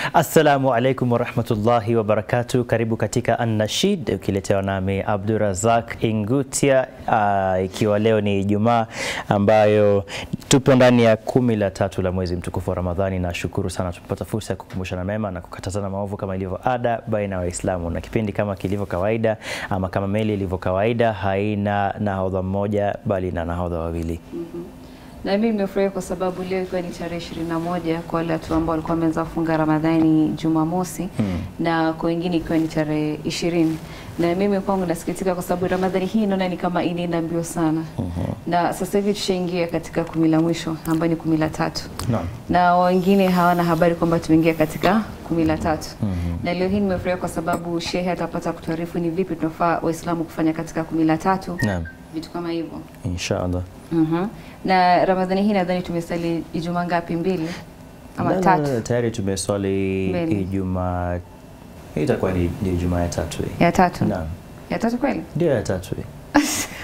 Assalamu alaikum warahmatullahi wabarakatu. Karibu katika Annashid ukiletewa nami Abdurazak Ingutia, uh, ikiwa leo ni Ijumaa ambayo tupo ndani ya kumi la tatu la mwezi mtukufu wa Ramadhani. Nashukuru sana tumepata fursa ya kukumbushana mema na kukatazana maovu kama ilivyo ada baina ya Waislamu, na kipindi kama kilivyo kawaida ama kama meli ilivyo kawaida haina nahodha mmoja bali na nahodha wawili. Na mimi nimefurahi kwa sababu leo ikiwa ni tarehe ishirini na moja kwa wale watu ambao walikuwa wameanza kufunga Ramadhani Jumamosi na kwa wengine ikiwa ni tarehe ishirini na mimi kwangu nasikitika kwa sababu Ramadhani hii naona ni kama inaenda mbio sana na sasa hivi tushaingia katika kumi la mwisho ambayo ni kumi la tatu Naam. na wengine hawana habari kwamba tumeingia katika kumi la tatu na leo hii nimefurahi kwa sababu shehe atapata kutuarifu ni vipi tunafaa Waislamu kufanya katika kumi la tatu Naam, vitu kama hivyo. insha Allah. Mhm. Na Ramadhani hii nadhani tumesali Ijumaa ngapi? Mbili ama La, la, tatu? la, tayari tumeswali Mbili. Ijumaa, hii itakuwa ni ni Ijumaa ya tatu hii. Ya tatu. Naam, Ya tatu kweli? ndio ya tatu hii.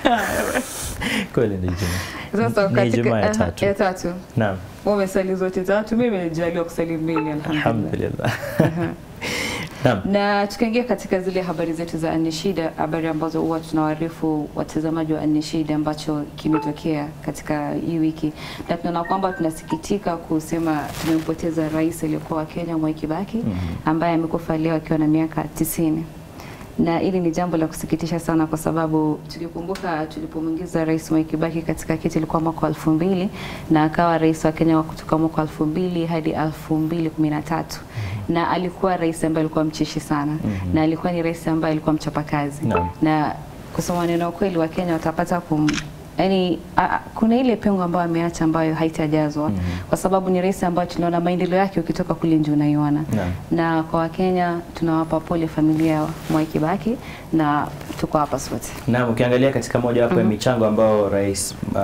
Kweli ni Ijumaa. Sasa Ni katika Ijumaa ya aha, tatu. ya tatu. Naam, Wewe umesali zote tatu, mimi nimejaliwa kusali mbili alhamdulillah. alhamdulillah. Naam, Na tukaingia katika zile habari zetu za Anishida, habari ambazo huwa tunawaarifu watazamaji wa Anishida ambacho kimetokea katika hii wiki, na tunaona kwamba tunasikitika kusema tumempoteza rais aliyekuwa wa Kenya Mwai Kibaki ambaye amekufa leo akiwa na miaka tisini na hili ni jambo la kusikitisha sana kwa sababu tukikumbuka tulipomwingiza rais Mwai Kibaki katika kiti ilikuwa mwaka wa elfu mbili na akawa rais wa Kenya wa kutoka mwaka wa elfu mbili hadi elfu mbili kumi na tatu na alikuwa rais ambaye alikuwa mcheshi sana na alikuwa ni rais ambaye alikuwa mchapakazi Naam. na kusema neno ukweli wa Kenya watapata kum yani a, a- kuna ile pengo ambayo ameacha ambayo haitajazwa kwa sababu ni rais ambayo tunaona maendeleo yake ukitoka kule nje unaiona Naam. na kwa Wakenya tunawapa pole familia ya Mwai Kibaki na tuko hapa sote. Naam, ukiangalia katika moja wapo ya michango ambao rais uh,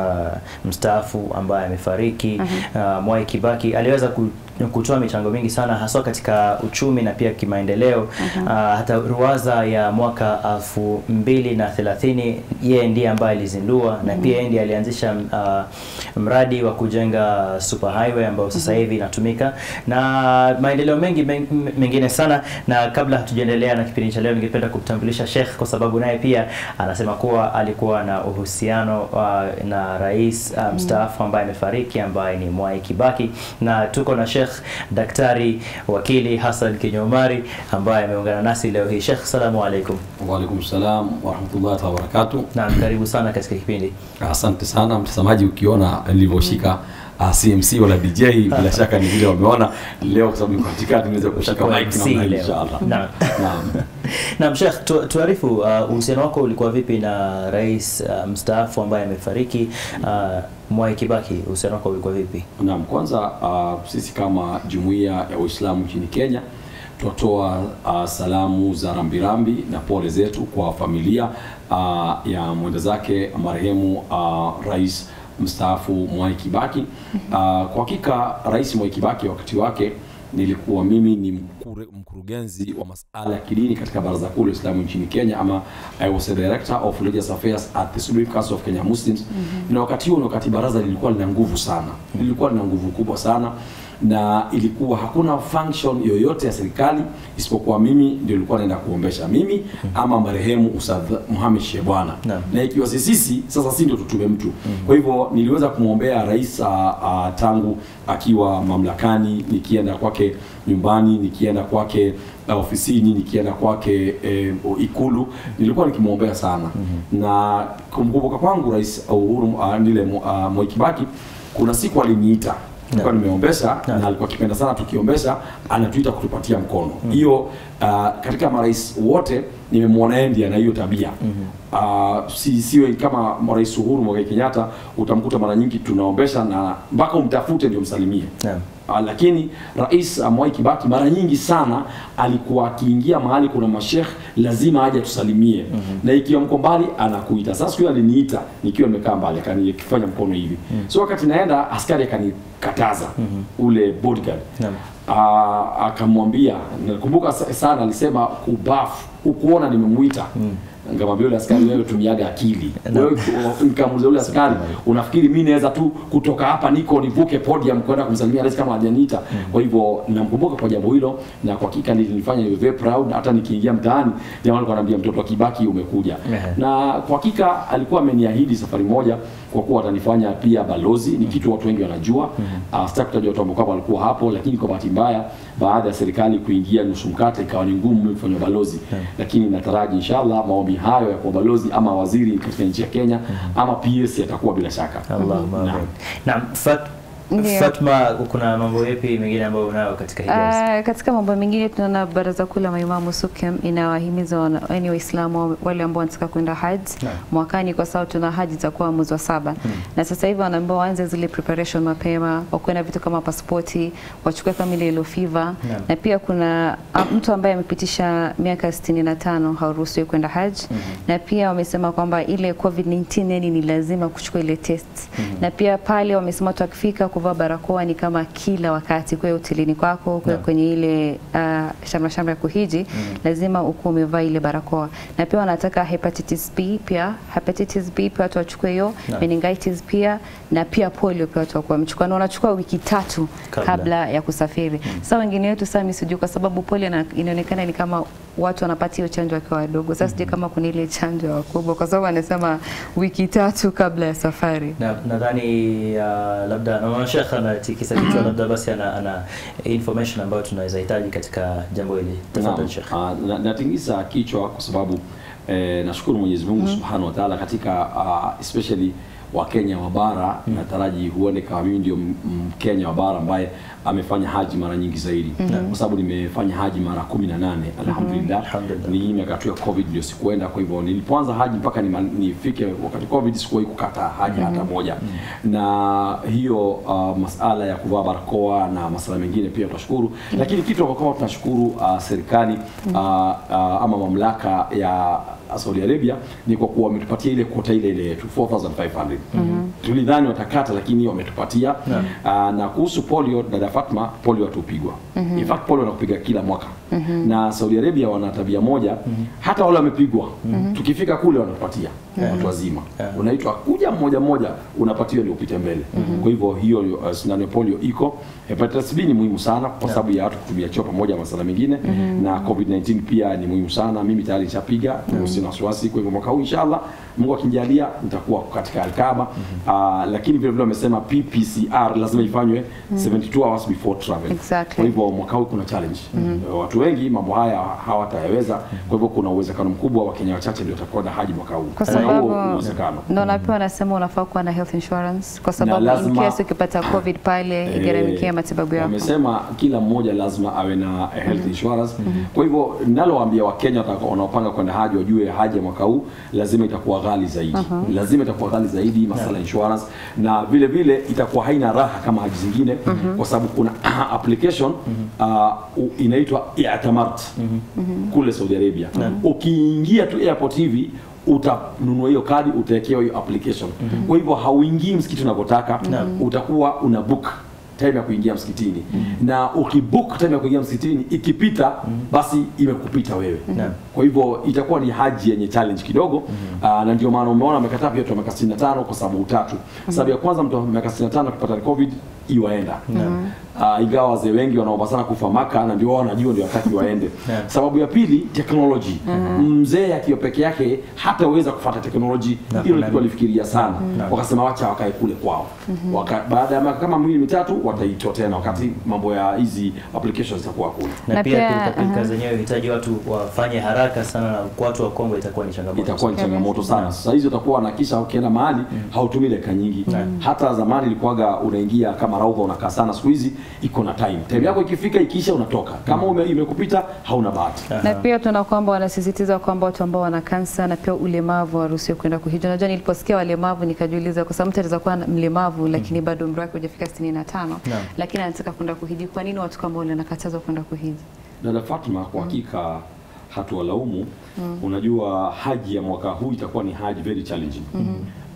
mstaafu ambaye amefariki uh, Mwai Kibaki aliweza ku kutoa michango mingi sana haswa katika uchumi na pia kimaendeleo. Uh, hata ruwaza ya mwaka elfu mbili na thelathini yeye ndiye ambaye alizindua na pia yeye ndiye alianzisha uh, mradi wa kujenga super highway ambao sasa hivi inatumika na maendeleo mengi men- mengine sana. Na kabla hatujaendelea na kipindi cha leo, ningependa kumtambulisha Sheikh kwa sababu naye pia anasema kuwa alikuwa na uhusiano uh, na rais uh, mstaafu ambaye amefariki ambaye ni Mwai Kibaki, na tuko na Sheikh Daktari Wakili Hassan Kinyomari ambaye ameungana nasi leo hii. Sheikh, salamu alaikum. Waalaikum salam warahmatullahi taala wabarakatu. Naam, karibu sana katika kipindi. Asante sana mtazamaji, ukiona nilivyoshika uh, CMC wala DJ bila shaka ni vile wameona leo, kwa sababu niko katikati nimeweza kushika Utakuwa mic MC namna hii leo. inshallah. Naam. Naam. Naam, Sheikh, tu, tuarifu uh, uhusiano wako ulikuwa vipi na rais uh, mstaafu ambaye amefariki uh, Mwai Kibaki? Uhusiano wako ulikuwa vipi? Naam, kwanza uh, sisi kama jumuiya ya Waislamu nchini Kenya tunatoa uh, salamu za rambirambi na pole zetu kwa familia uh, ya mwenda zake marehemu uh, rais mstaafu Mwai Kibaki. Uh, kwa hakika Rais Mwai Kibaki wakati wake nilikuwa mimi ni mkure, mkurugenzi wa masuala ya kidini katika Baraza Kuu la Uislamu nchini Kenya, ama I was a director of religious affairs at the Supreme Council of Kenya Muslims. Na wakati huo, ni wakati baraza lilikuwa lina nguvu sana, lilikuwa lina nguvu kubwa sana na ilikuwa hakuna function yoyote ya serikali isipokuwa mimi ndio nilikuwa naenda kuombesha mimi ama marehemu Ustadh Mohamed Shebwana Naam. na ikiwa si sisi sasa si ndio tutume mtu kwa hivyo niliweza kumwombea rais uh, uh, tangu akiwa mamlakani nikienda kwake nyumbani nikienda kwake uh, ofisini nikienda kwake eh, ikulu nilikuwa nikimwombea sana na kumkumbuka kwangu rais Uhuru uh, nile uh, Mwai Kibaki kuna siku aliniita nilikuwa nimeombesha na alikuwa akipenda sana tukiombesha anatuita kutupatia mkono hiyo uh, katika marais wote nimemwona yeye ndiye ana hiyo tabia uh, si, siwe kama rais Uhuru Muigai Kenyatta utamkuta mara nyingi tunaombesha na mpaka umtafute ndio msalimie Naam. Uh, lakini rais uh, Mwai Kibaki mara nyingi sana alikuwa akiingia mahali kuna mashekh lazima aje tusalimie na ikiwa mko mbali anakuita. Sasa siku hiyo aliniita nikiwa nimekaa mbali akanifanya mkono hivi so wakati naenda askari akanikataza ule bodyguard Naam. uh, akamwambia nakumbuka sa- sana alisema kubafu ukuona nimemuita Nikamwambia yule askari, wewe tumiaga akili. Wewe nikamuuliza yule askari, unafikiri mimi naweza tu kutoka hapa niko nivuke podium kwenda kumsalimia rais kama hajaniita? Kwa hivyo namkumbuka kwa jambo hilo, na kwa hakika nilinifanya niwe very proud. Hata nikiingia mtaani jamaa alikuwa ananiambia mtoto wa Kibaki umekuja. Ehe. Na kwa hakika alikuwa ameniahidi safari moja kwa kuwa atanifanya pia balozi. Ni kitu watu wengi wanajua. Uh, sitaki kutaja watu ambao kwamba walikuwa hapo, lakini kwa bahati mbaya baada ya serikali kuingia nusu mkate ikawa ni ngumu mimi kufanya balozi, lakini nataraji inshallah maombi hayo ya kuwa balozi ama waziri katika nchi ya Kenya ama PS yatakuwa bila shaka. Allahumma Naam. amin. Naam, Fat, Ndio. Fatma, kuna mambo yapi mengine ambayo unayo katika Hijaz? Uh, katika mambo mengine tunaona baraza kuu la maimamu SUPKEM inawahimiza wana- yaani Waislamu wale ambao wanataka kwenda haji Naam. mwakani, kwa sababu tuna haji itakuwa mwezi wa saba na sasa hivi wanaambiwa waanze zile preparation mapema, wakuwe na vitu kama pasipoti, wachukue kama ile yellow fever Naam. na pia kuna a, mtu ambaye amepitisha miaka 65 hauruhusiwi kwenda haji na pia wamesema kwamba ile COVID-19 yani ni lazima kuchukua ile test na pia pale wamesema watu wakifika kuvaa barakoa ni kama kila wakati, kwa hotelini kwako, kwa Naam. kwenye ile uh, shamra shamra ya kuhiji lazima ukuwa umevaa ile barakoa, na pia wanataka hepatitis B pia hepatitis B pia watu wachukue hiyo, Naam. meningitis pia na pia polio pia watu wakuwa wamechukua, na wanachukua wiki tatu Kabla. kabla, ya kusafiri. Sasa wengine wetu sasa mimi sijui, kwa sababu polio na- inaonekana ni kama watu wanapata hiyo chanjo wakiwa wadogo. Sasa sijui kama kuna ile chanjo ya wakubwa, kwa sababu anasema wiki tatu kabla ya safari. Na- nadhani uh, labda naona Sheikh anatikisa kichwa, labda basi ana, ana information ambayo tunaweza hitaji katika jambo hili. Tafadhali Naam, Sheikh. ah, na- natingisa kichwa kwa sababu eh, nashukuru Mwenyezi Mungu Subhanahu wa Ta'ala katika uh, especially Wakenya wa bara nataraji huone kama mimi ndio m- Mkenya wa bara ambaye amefanya haji mara nyingi zaidi kwa sababu nimefanya haji mara kumi na nane alhamdulillah. Alhamdulillah. Ni miaka tu ya COVID ndio sikuenda, kwa hivyo nilipoanza haji mpaka nima- nifike wakati COVID sikuwahi kukata haji hata moja, na hiyo uh, masala ya kuvaa barakoa na masala mengine pia tunashukuru, lakini kitu kwa kama tunashukuru uh, serikali uh, uh, ama mamlaka ya Saudi Arabia ni kwa kuwa wametupatia ile kota ile ile yetu 4500 tulidhani watakata, lakini wametupatia uh, na kuhusu polio, dada Fatma, polio hatupigwa in fact polio wanakupiga kila mwaka na Saudi Arabia wana tabia moja hata wale wamepigwa tukifika kule wanatupatia watu wazima Yeah. unaitwa kuja mmoja mmoja unapatiwa ndio upite mbele kwa hivyo hiyo uh, sindano ya polio iko hepatitis B ni muhimu sana kwa sababu ya watu kutumia choo pamoja na masala mengine na covid-19 pia ni muhimu sana mimi tayari nishapiga sina wasiwasi kwa hivyo mwaka huu inshallah Mungu akinijalia nitakuwa katika Alkaba uh, lakini vile vile wamesema PPCR lazima ifanywe 72 hours before travel Exactly. kwa hivyo mwaka huu kuna challenge watu wengi mambo haya hawatayaweza kwa hivyo kuna uwezekano mkubwa wa Kenya wachache ndio watakuwa na haji mwaka huu Kwa Kuna huo sababu uwezekano ndo na pia wanasema unafaa kuwa na health insurance kwa sababu in lazima- case ukipata covid pale igharamikia matibabu yako. Wamesema kila mmoja lazima awe na health insurance. Kwa hivyo ninalowaambia Wakenya watakao- wanaopanga kwenda haji wajue haji ya mwaka huu lazima itakuwa ghali zaidi, lazima itakuwa ghali zaidi masala insurance, na vile vile itakuwa haina raha kama haji zingine kwa sababu kuna application uh, u- inaitwa i'tamart kule Saudi Arabia. Ukiingia tu airport hivi utanunua hiyo kadi utawekewa hiyo application. Kwa hivyo hauingii msikiti unavyotaka, utakuwa una book time ya kuingia msikitini na ukibook time ya kuingia msikitini ikipita basi imekupita wewe Naam. kwa hivyo itakuwa ni haji yenye challenge kidogo Aa, na ndio maana umeona wamekataa pia watu wa miaka 65 kwa sababu tatu sababu ya kwanza mtu wa miaka 65 akipata covid iwaenda uh, ingawa wazee wengi wanaomba sana kufa maka na ndio wao wanajua ndio wakati waende Naam. sababu ya pili technology mzee akiwa peke yake hataweza kufuata technology Naam. hilo kitu walifikiria sana wakasema wacha wakae kule kwao Waka, baada ya miaka kama miwili mitatu wataitwa tena wakati mambo ya hizi applications zitakuwa kule na, Na pia pia, pilika pilika aha. zenyewe hitaji watu wafanye haraka sana, na kwa watu wa Kongo itakuwa ni changamoto. itakuwa ni changamoto sana. Sasa hizi utakuwa wanakisha ukienda mahali hautumii dakika nyingi. Hata zamani ilikuwaga unaingia kama rauha unakaa sana, siku hizi iko na time. Time yako ikifika ikiisha unatoka. Kama ume, imekupita hauna bahati. na pia tuna kwamba wanasisitiza kwamba watu ambao wana kansa na pia ulemavu waruhusiwe kwenda kuhiji. Unajua, niliposikia walemavu nikajiuliza, kwa sababu mtu anaweza kuwa mlemavu lakini bado umri wake hujafika 65 lakini anataka kwenda kuhiji. Kwa nini watu kama wale wanakatazwa kwenda kuhiji? Dada Fatma, kwa hakika hatuwalaumu. Unajua haji ya mwaka huu itakuwa ni haji very challenging.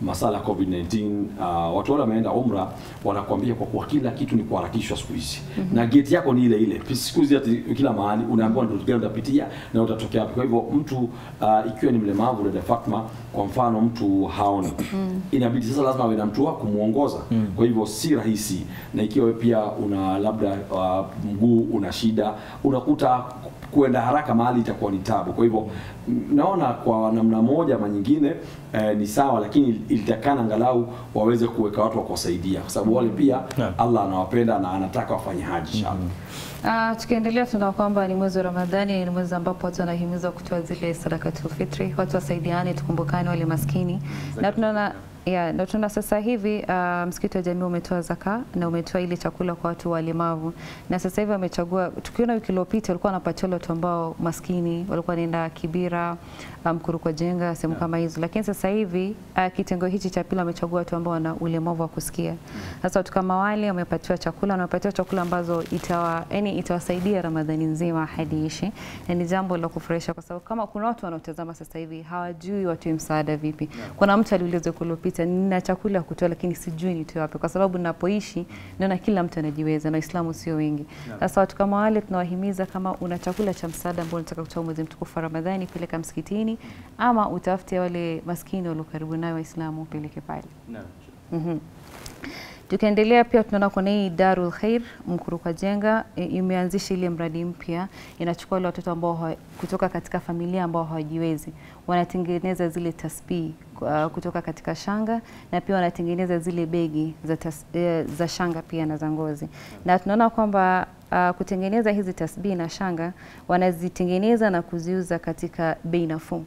masala ya COVID-19 uh, watu wale wameenda umra wanakuambia kwa kuwa kila kitu ni kuharakishwa siku hizi na gate yako ni ile ile siku hizi ati kila mahali unaambiwa ndio gani utapitia na utatokea wapi. Kwa hivyo mtu uh, ikiwa ni mlemavu, dada Fatma, kwa mfano mtu haoni inabidi sasa lazima awe na mtu wa kumuongoza kwa hivyo si rahisi, na ikiwa wewe pia una labda uh, mguu una shida, unakuta kuenda haraka mahali itakuwa ni tabu. Kwa hivyo m- naona kwa namna moja ama nyingine eh, ni sawa, lakini ilitakana angalau waweze kuweka watu wa kuwasaidia, kwa sababu wale pia Naam. Allah anawapenda na anataka wafanye haji inshallah. Uh, tukiendelea tunaona kwamba ni mwezi wa Ramadhani, ni mwezi ambapo watu wanahimizwa kutoa zile sadakatul fitri, watu wasaidiane, tukumbukane wale maskini na tunaona Yeah, na tunaona sasa hivi uh, msikiti wa jamii umetoa zaka na umetoa ile chakula kwa watu walemavu, na sasa hivi wamechagua. Tukiona wiki iliyopita walikuwa wanapatia wale watu ambao maskini walikuwa wanaenda Kibira, Mkurukwa Jenga, sehemu kama hizo, lakini sasa hivi uh, kitengo hichi cha pili wamechagua watu ambao wana ulemavu wa kusikia. Sasa watu kama wale wamepatiwa chakula na wamepatiwa chakula ambazo itawa, yani itawasaidia Ramadhani nzima hadi ishi, na ni jambo la kufurahisha kwa sababu kama kuna watu wanaotazama sasa hivi hawajui watoe msaada vipi. Kuna mtu aliuliza wiki iliyopita, nina chakula ya kutoa lakini sijui nitoe wapi, kwa sababu ninapoishi naona kila mtu anajiweza na Waislamu sio wengi. Sasa watu kama wale tunawahimiza, kama una chakula cha msaada ambao unataka kutoa mwezi mtukufu wa Ramadhani, peleka msikitini ama utafute wale maskini walio karibu nayo Waislamu upeleke pale. Naam. Mhm. Tukiendelea pia tunaona kuna hii Darul Khair Mkuruka Jenga i- imeanzisha ile mradi mpya, inachukua wale watoto ambao hawa- kutoka katika familia ambao hawajiwezi, wanatengeneza zile tasbih uh, kutoka katika shanga na pia wanatengeneza zile begi za, tas, eh, za shanga pia na za ngozi, na tunaona kwamba uh, kutengeneza hizi tasbih na shanga wanazitengeneza na kuziuza katika bei nafuu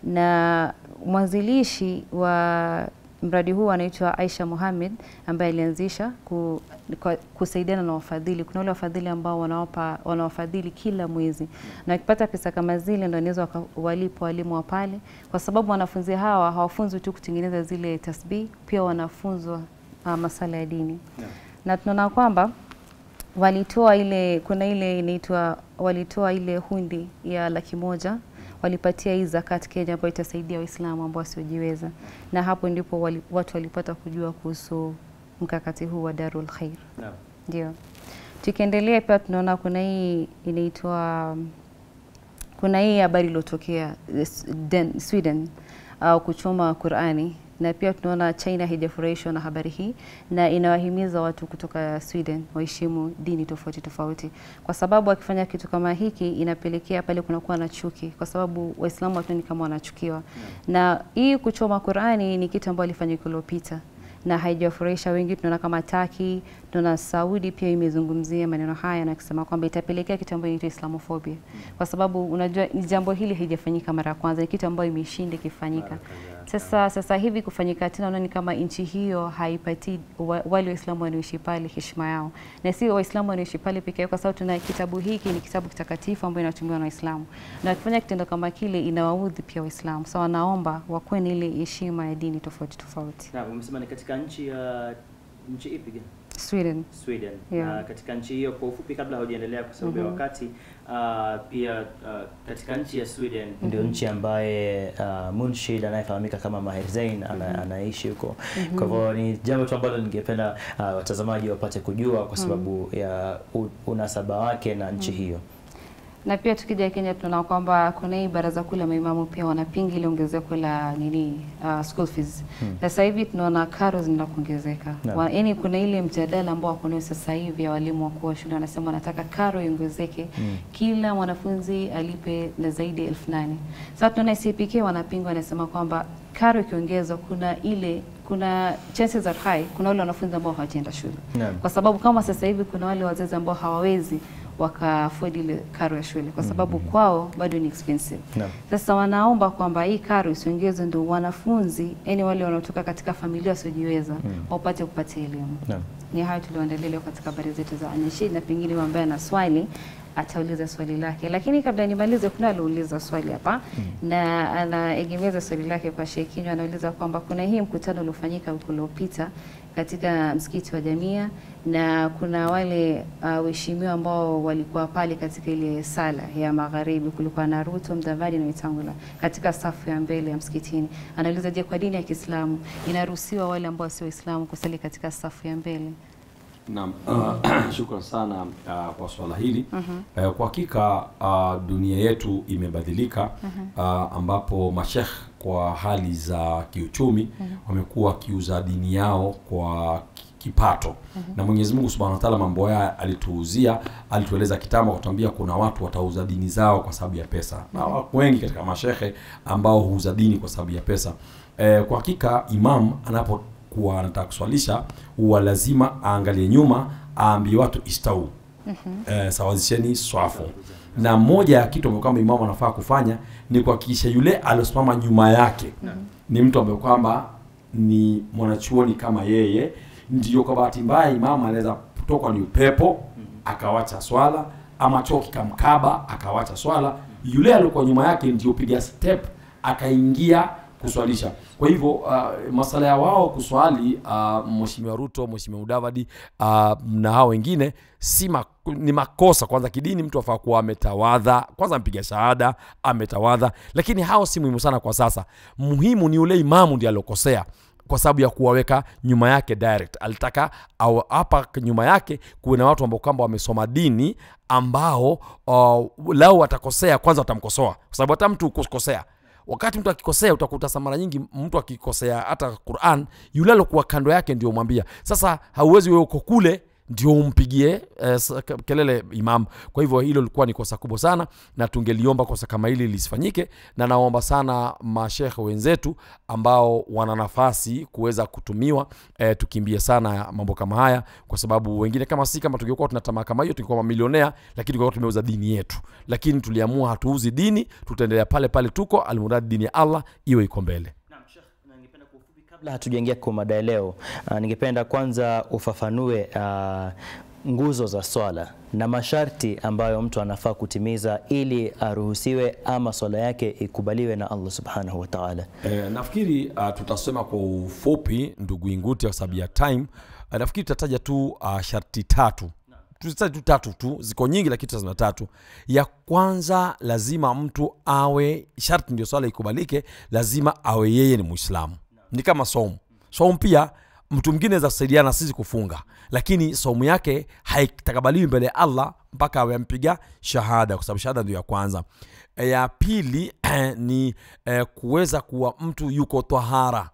na mwanzilishi wa mradi huu anaitwa Aisha Mohamed ambaye alianzisha ku, kwa- kusaidiana na wafadhili. Kuna wale wafadhili ambao wanawapa wanawafadhili kila mwezi, na wakipata pesa kama zile ndio wanaweza waka- walipa walimu wa pale, kwa sababu wanafunzi hawa hawafunzwi tu kutengeneza zile tasbih, pia wanafunzwa uh, masala ya dini Naam. na tunaona kwamba walitoa ile kuna ile inaitwa walitoa ile hundi ya laki moja walipatia hii zakat Kenya ambayo itasaidia Waislamu ambao wasiojiweza, na hapo ndipo wali, watu walipata kujua kuhusu mkakati huu wa Darul Khair. Naam. Ndio. Tukiendelea pia tunaona kuna hii inaitwa kuna hii habari iliyotokea eh, Sweden, Sweden au kuchoma Qurani na pia tunaona China haijafurahishwa na habari hii na inawahimiza watu kutoka Sweden waheshimu dini tofauti tofauti, kwa sababu akifanya kitu kama hiki inapelekea pale kunakuwa na chuki, kwa sababu Waislamu watuoni kama wanachukiwa. Na hii kuchoma Qurani ni kitu ambacho alifanya wiki iliyopita na haijawafurahisha wengi. Tunaona kama Taki, tunaona Saudi pia imezungumzia maneno haya na kusema kwamba itapelekea kitu ambacho inaitwa Islamophobia, kwa sababu unajua ni jambo hili haijafanyika mara ya kwanza, ni kitu ambayo imeshinda ikifanyika. Sasa sasa hivi kufanyika tena, unaona ni kama nchi hiyo haipatii wa, wale Waislamu wanaoishi pale heshima yao, na sio Waislamu wanaoishi pale pekee yao, kwa sababu tuna kitabu hiki ni kitabu kitakatifu ambayo inatumiwa na Waislamu, na wakifanya kitendo kama kile inawaudhi pia Waislamu. So wanaomba wakuwe na ile heshima ya dini tofauti tofauti. Naam, umesema ni katika nchi ya nchi ipi gani? Sweden. Sweden. Yeah. Na katika nchi hiyo kwa ufupi, kabla haujaendelea kwa sababu ya Mhm. wakati, uh, pia uh, katika nchi ya Sweden ndio nchi ambaye uh, Munshid anayefahamika kama Maher Zain ana, anaishi huko. Kwa hivyo ni jambo tu ambalo ningependa uh, watazamaji wapate kujua kwa sababu ya u, unasaba wake na nchi hiyo. Na pia tukija Kenya tunaona kwamba kuna hii baraza kuu la maimamu pia wanapinga ile ongezeko la nini uh, school fees. Sasa hivi tunaona karo zinaenda kuongezeka. Naam. Wa- Yaani kuna ile mjadala ambao wako nayo sasa hivi ya walimu wakuu wa shule wanasema wanataka karo iongezeke kila mwanafunzi alipe na zaidi ya elfu nane. Sasa tunaona CPK wanapinga wanasema kwamba karo ikiongezwa kuna ile kuna chances are high kuna wale wanafunzi ambao hawajaenda shule Naam. kwa sababu kama sasa hivi kuna wale wazazi ambao hawawezi waka afford ile karo ya shule kwa sababu kwao bado ni expensive. Naam. Sasa wanaomba kwamba hii karo isiongezwe, ndio wanafunzi yani wale wanaotoka katika familia wasiojiweza wapate kupata elimu. Naam. Ni hayo tulioendelea leo katika habari zetu za Anashid, na pengine ambaye ana swali atauliza swali lake, lakini kabla nimalize, kuna aliuliza swali hapa na anaegemeza swali lake kwa Sheikh Kinywa. Anauliza kwamba kuna hii mkutano uliofanyika wiki uliopita katika msikiti wa Jamia na kuna wale uh, waheshimiwa ambao walikuwa pale katika ile sala ya magharibi. Kulikuwa na Ruto, Mdavadi na Wetangula katika safu ya mbele ya msikitini. Anauliza, je, kwa dini ya Kiislamu inaruhusiwa wale ambao sio Waislamu kusali katika safu ya mbele? Naam, uh, shukran sana uh, kwa swala hili. Uh, kwa hakika uh, dunia yetu imebadilika uh, ambapo mashekh kwa hali za kiuchumi wamekuwa wakiuza dini yao kwa ki- kipato na Mwenyezi Mungu Subhanahu wa Ta'ala mambo haya alituuzia, alitueleza kitambo, kutuambia kuna watu watauza dini zao kwa sababu ya pesa, na wako wengi katika mashehe ambao huuza dini kwa sababu ya pesa. Eh, kwa hakika imam anapo kuwa anataka kuswalisha huwa lazima aangalie nyuma aambie watu istau eh, sawazisheni swafu na moja ya kitu ambayo kwamba imamu anafaa kufanya ni kuhakikisha yule aliosimama nyuma yake ni mtu ambaye kwamba ni mwanachuoni kama yeye ndio kwa bahati mbaya imamu anaweza kutokwa ni upepo akawacha swala ama choo kikamkaba akawacha swala yule aliokuwa nyuma yake ndio piga step akaingia kuswalisha. Kwa hivyo uh, masala ya wao kuswali uh, Mheshimiwa Ruto, Mheshimiwa Mudavadi uh, na hao wengine si ma, ni makosa kwanza kidini. Mtu afaa kuwa ametawadha kwanza, ampiga shahada, ametawadha, lakini hao si muhimu sana kwa sasa. Muhimu ni yule imamu ndiye aliokosea kwa sababu ya kuwaweka nyuma yake direct. Alitaka au hapa nyuma yake kuwe na watu ambao kwamba wamesoma dini ambao uh, lao watakosea kwanza watamkosoa, kwa sababu hata mtu kukosea wakati mtu akikosea utakuta sa mara nyingi mtu akikosea hata Quran yule alokuwa kando yake ndio mwambia. Sasa hauwezi wewe uko kule ndio umpigie eh, sa- ke- kelele imam. Kwa hivyo hilo lilikuwa ni kosa kubwa sana, na tungeliomba kosa kama hili lisifanyike, na naomba sana mashekhe wenzetu ambao wana nafasi kuweza kutumiwa eh, tukimbie sana mambo kama haya, kwa sababu wengine kama si kama tungekuwa tuna tamaa kama hiyo tungekuwa mamilionea, lakini tungekuwa tumeuza dini yetu, lakini tuliamua hatuuzi dini, tutaendelea pale pale tuko, almuradi dini ya Allah iwe iko mbele. Kabla hatujaingia kwa mada ya leo, uh, ningependa kwanza ufafanue uh, nguzo za swala na masharti ambayo mtu anafaa kutimiza ili aruhusiwe ama swala yake ikubaliwe na Allah subhanahu wa ta'ala. E, nafikiri uh, tutasema kwa ufupi ndugu Inguti kwa sababu ya time. Uh, nafikiri tutataja tu uh, sharti tatu tuzitaje tu tatu tu, ziko nyingi lakini tutasema tatu. Ya kwanza lazima mtu awe, sharti ndio swala ikubalike, lazima awe yeye ni Muislamu. Ni kama somu. Somu pia mtu mwingine aweza kusaidiana na sisi kufunga, lakini somu yake haitakabaliwi mbele ya Allah mpaka awe ampiga shahada, kwa sababu shahada ndio ya kwanza. E, ya pili ni e, kuweza kuwa mtu yuko tahara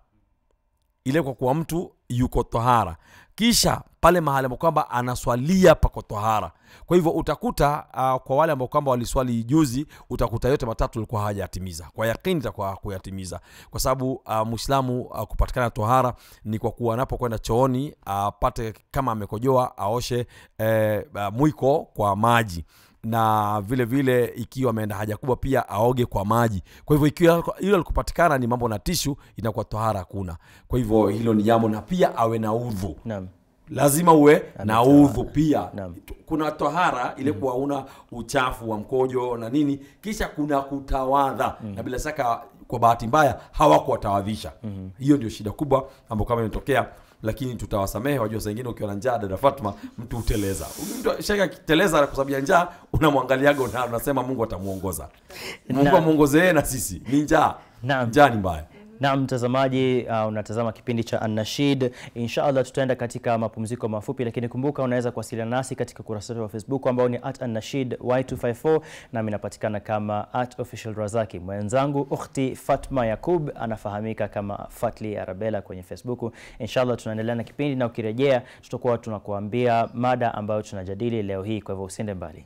ile kwa kuwa mtu yuko tahara kisha pale mahali ambao kwamba anaswalia pako tahara kwa hivyo utakuta uh, kwa wale ambao kwamba waliswali juzi utakuta yote matatu alikuwa hajayatimiza kwa yakini itakuwa kuyatimiza kwa sababu uh, mwislamu uh, kupatikana tahara ni kwa kuwa anapokwenda chooni apate uh, kama amekojoa aoshe eh, uh, mwiko kwa maji na vile vile ikiwa ameenda haja kubwa pia aoge kwa maji kwa hivyo ikiwa hilo likupatikana ni mambo na tishu inakuwa tohara hakuna kwa hivyo hilo ni jambo na pia awe na udhu Naam. lazima uwe na udhu pia Naam. kuna tohara ile kuwa una uchafu wa mkojo na nini kisha kuna kutawadha na bila shaka kwa bahati mbaya hawakuwatawadhisha hiyo ndio shida kubwa ambayo kama imetokea lakini tutawasamehe wajua saa ingine ukiwa na njaa dada fatma mtu huteleza mtu shaka akiteleza kwa sababu ya njaa unamwangaliaga una- unasema mungu atamuongoza mungu Na- amwongoze yeye na sisi ni njaa Naam. njaa ni mbaya Na mtazamaji uh, unatazama kipindi cha Annashid. Inshallah tutaenda katika mapumziko mafupi, lakini kumbuka unaweza kuwasiliana nasi katika kurasa wetu wa Facebook ambao ni at Annashid Y254 nami napatikana kama at official Razaki. Mwenzangu ukhti Fatma Yakub anafahamika kama Fatli Arabella kwenye Facebook. Inshallah tunaendelea na kipindi na ukirejea tutakuwa tunakuambia mada ambayo tunajadili leo hii, kwa hivyo usiende mbali.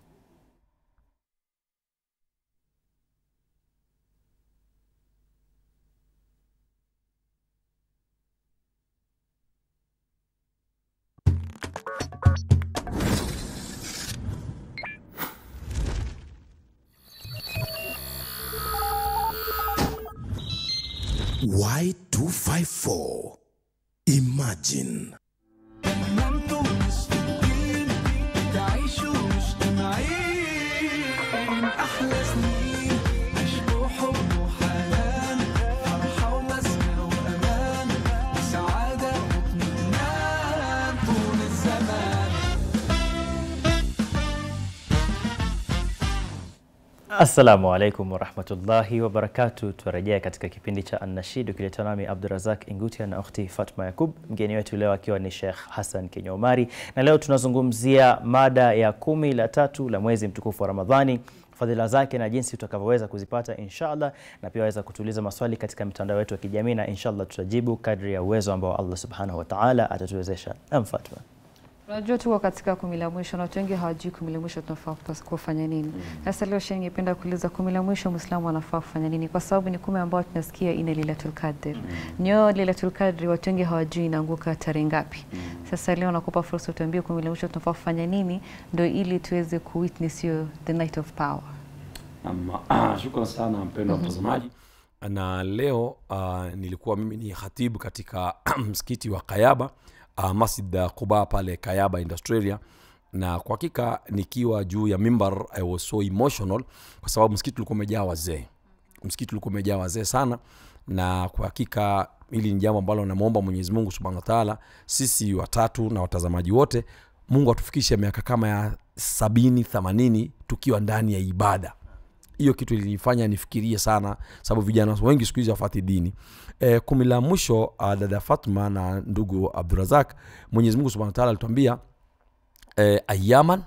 Y254. Imagine. أنتم مسلمين تعيشوا مجتمعين من أحلى سنين عشق حب وحنان فرحة ومسكن وأمان وسعادة واطمئنان طول الزمان Assalamu alaikum warahmatullahi wabarakatu. Turejea katika kipindi cha Annashidu kiletwa nami Abdurazak Ingutia na ukhti Fatma Yakub, mgeni wetu leo akiwa ni Sheikh Hassan Kenya Omari, na leo tunazungumzia mada ya kumi la tatu la mwezi mtukufu wa Ramadhani, fadhila zake na jinsi utakavyoweza kuzipata inshallah, na pia waweza kutuuliza maswali katika mitandao yetu ya kijamii, na inshallah tutajibu kadri ya uwezo ambao Allah subhanahu wa ta'ala atatuwezesha. Am Fatma. Unajua tuko katika kumi la mwisho na watu wengi hawajui kumi la mwisho tunafaa kupas- kufanya nini. Sasa leo Sheikh, ningependa kuuliza kumi la mwisho Muislamu anafaa kufanya nini, kwa sababu ni kumi ambayo tunasikia ina Lailatul Qadr. Nyo Lailatul Qadr watu wengi hawajui inaanguka tarehe ngapi. Sasa leo nakupa fursa utuambie kumi la mwisho tunafaa kufanya nini, ndio ili tuweze ku witness hiyo the night of power. Naam, shukran sana mpendwa mtazamaji na leo uh, nilikuwa mimi ni khatibu katika msikiti wa kayaba uh, masjid quba pale kayaba in australia na kwa hakika nikiwa juu ya mimbar I was so emotional kwa sababu msikiti ulikuwa umejaa wazee msikiti ulikuwa umejaa wazee sana na kwa hakika hili ni jambo ambalo namwomba mwenyezi mungu subhanahu wa taala sisi watatu na watazamaji wote mungu atufikishe miaka kama ya sabini themanini tukiwa ndani ya ibada hiyo kitu ilinifanya nifikirie sana sababu vijana wengi siku hizi wafati dini e, kumi la mwisho uh, dada fatma na ndugu abdurazak mwenyezi mungu subhana wataala alituambia e, ayaman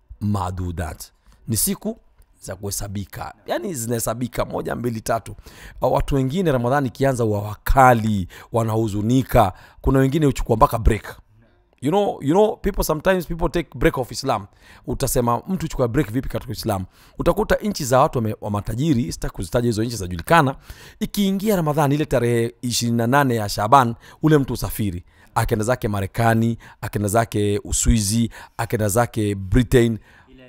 madudat ni siku za kuhesabika yani zinahesabika moja mbili tatu Uh, watu wengine ramadhani ikianza wa wakali wanahuzunika kuna wengine huchukua mpaka break you know, you know people sometimes people take break of islam utasema mtu chukua break vipi katika islam utakuta nchi za watu wame- wa matajiri sitaki kuzitaja hizo nchi zinajulikana ikiingia ramadhani ile tarehe 28 ya shaban ule mtu usafiri akenda zake marekani akenda zake uswizi akenda zake britain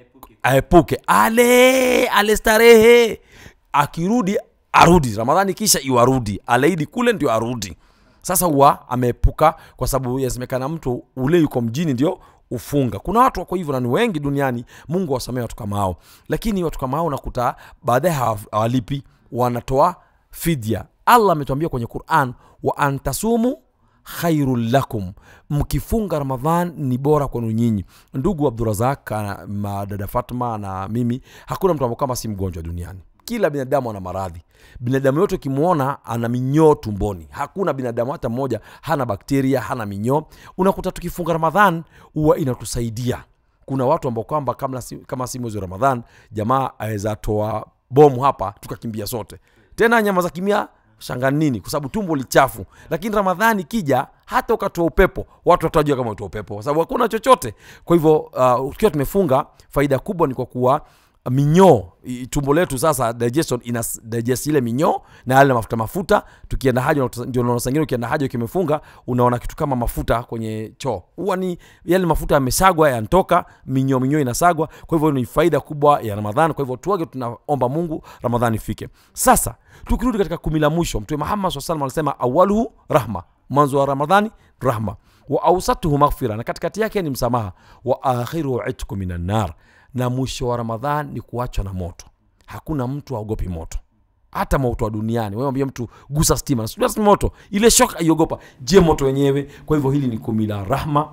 aepuke ale ale starehe akirudi arudi ramadhani kisha iwarudi aleidi kule ndio arudi sasa huwa ameepuka kwa sababu yasemekana mtu ule yuko mjini ndio ufunga kuna watu wako hivyo na ni wengi duniani mungu awasamee watu kama hao lakini watu kama hao unakuta baadaye hawa- hawalipi wanatoa fidya allah ametuambia kwenye quran wa antasumu khairun lakum mkifunga ramadhan ni bora kwenu nyinyi ndugu abdurazak ana- ma- dada fatma na mimi hakuna mtu ambao kama si mgonjwa duniani kila binadamu ana maradhi binadamu yote ukimwona ana minyoo tumboni hakuna binadamu hata mmoja hana bakteria hana minyoo unakuta tukifunga ramadhan huwa inatusaidia kuna watu ambao kwamba kama si, kama si mwezi wa ramadhan jamaa aweza toa bomu hapa tukakimbia sote tena nyama za kimia shanga nini kwa sababu tumbo lichafu lakini ramadhani kija hata ukatoa upepo watu watajua kama utoa upepo kwa sababu hakuna chochote kwa hivyo uh, tukiwa tumefunga faida kubwa ni kwa kuwa minyoo i- tumbo letu sasa digestion ina s- digest ile minyoo na yale mafuta mafuta tukienda haja unakuta- ndio unaona sangine ukienda haja ukimefunga unaona kitu kama mafuta kwenye choo huwa ni yale mafuta yamesagwa yanatoka minyoo minyoo inasagwa kwa hivyo ni faida kubwa ya ramadhani kwa hivyo tuage tunaomba mungu ramadhani ifike sasa tukirudi katika kumi la mwisho mtume muhammad saa salam alisema awaluhu rahma mwanzo wa ramadhani rahma wa ausatuhu maghfira na katikati yake ni msamaha wa akhiruhu itku minan nar na mwisho wa ramadhan ni kuachwa na moto hakuna mtu aogopi moto hata moto wa duniani wewe ambia mtu gusa stima nasujua si moto ile shok aiogopa je moto wenyewe kwa hivyo hili ni kumi la rahma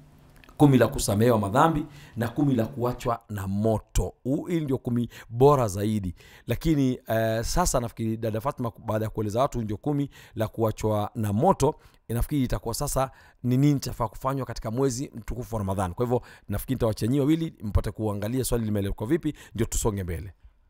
kumi la kusamehewa madhambi na kumi la kuachwa na moto Huu- hili ndio kumi bora zaidi lakini uh, sasa nafikiri dada fatma baada ya kueleza watu ndio kumi la kuachwa na moto nafikiri itakuwa sasa ni nini chafaa kufanywa katika mwezi mtukufu wa ramadhan kwa hivyo nafikiri nitawachanyia wawili mpate kuangalia swali limeelekwa vipi ndio tusonge mbele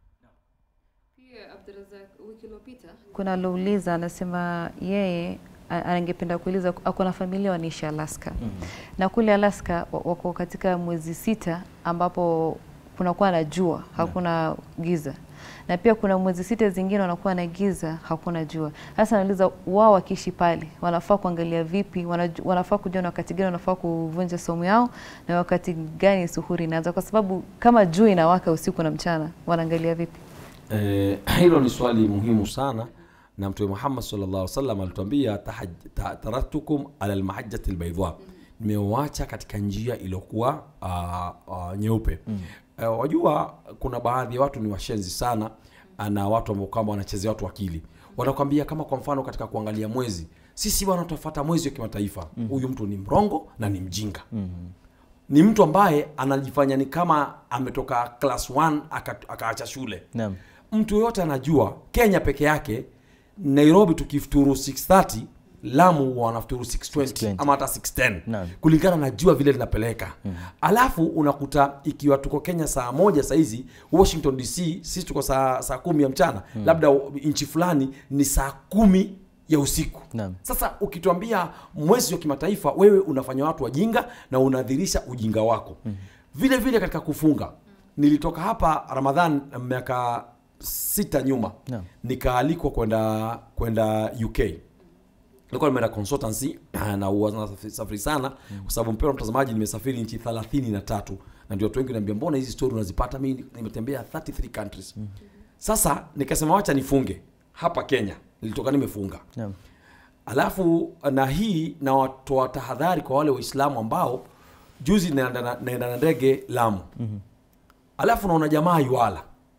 Kuna alouliza anasema yeye a- angependa kuuliza ako na familia wanaishi Alaska na kule Alaska wa- wako katika mwezi sita ambapo kunakuwa na jua hakuna giza na pia kuna mwezi sita zingine wanakuwa na giza hakuna jua. Sasa nauliza wao wakiishi pale wanafaa kuangalia vipi, wanaju- wanafaa kujua na wakati gani wanafaa kuvunja somo yao na wakati gani suhuri inaanza, kwa sababu kama jua inawaka usiku na mchana wanaangalia vipi? Eh, hilo ni swali muhimu sana na mtume muhammad sallallahu alaihi wasallam alituambia "Tahaj- ta- taraktukum ala lmahajati lbaidha nimewacha katika njia iliyokuwa uh, uh, nyeupe uh, wajua kuna baadhi ya watu ni washenzi sana uh, na watu ambao kwamba wanachezea watu akili wanakwambia kama kwa mfano katika kuangalia mwezi sisi bwana tutafuata mwezi wa kimataifa huyu mtu ni mrongo na ni mjinga ni mtu ambaye anajifanya ni kama ametoka class 1 aka- akaacha shule Naam. mtu yoyote anajua kenya peke yake nairobi tukifuturu 630 lamu wanafuturu 620 620. ama hata 610 Naam. kulingana na jua vile linapeleka alafu unakuta ikiwa tuko kenya saa moja sahizi washington dc sisi tuko saa, saa kumi ya mchana labda nchi fulani ni saa kumi ya usiku Naam. sasa ukituambia mwezi wa kimataifa wewe unafanya watu wajinga na unadhirisha ujinga wako mm. vile vile katika kufunga nilitoka hapa ramadhan miaka sita nyuma Naam. nikaalikwa kwenda kwenda uk nilikuwa nimeenda consultancy na huwa nasafiri sana kwa sababu mpendwa mtazamaji nimesafiri nchi thelathini na tatu na ndio watu wengi naambia mbona hizi story unazipata mi nimetembea 33 countries sasa nikasema wacha nifunge hapa kenya nilitoka nimefunga Naam. alafu na hii nawatoa tahadhari kwa wale waislamu ambao juzi naenda na- naenda na ndege lamu mm-hmm. alafu naona jamaa yuala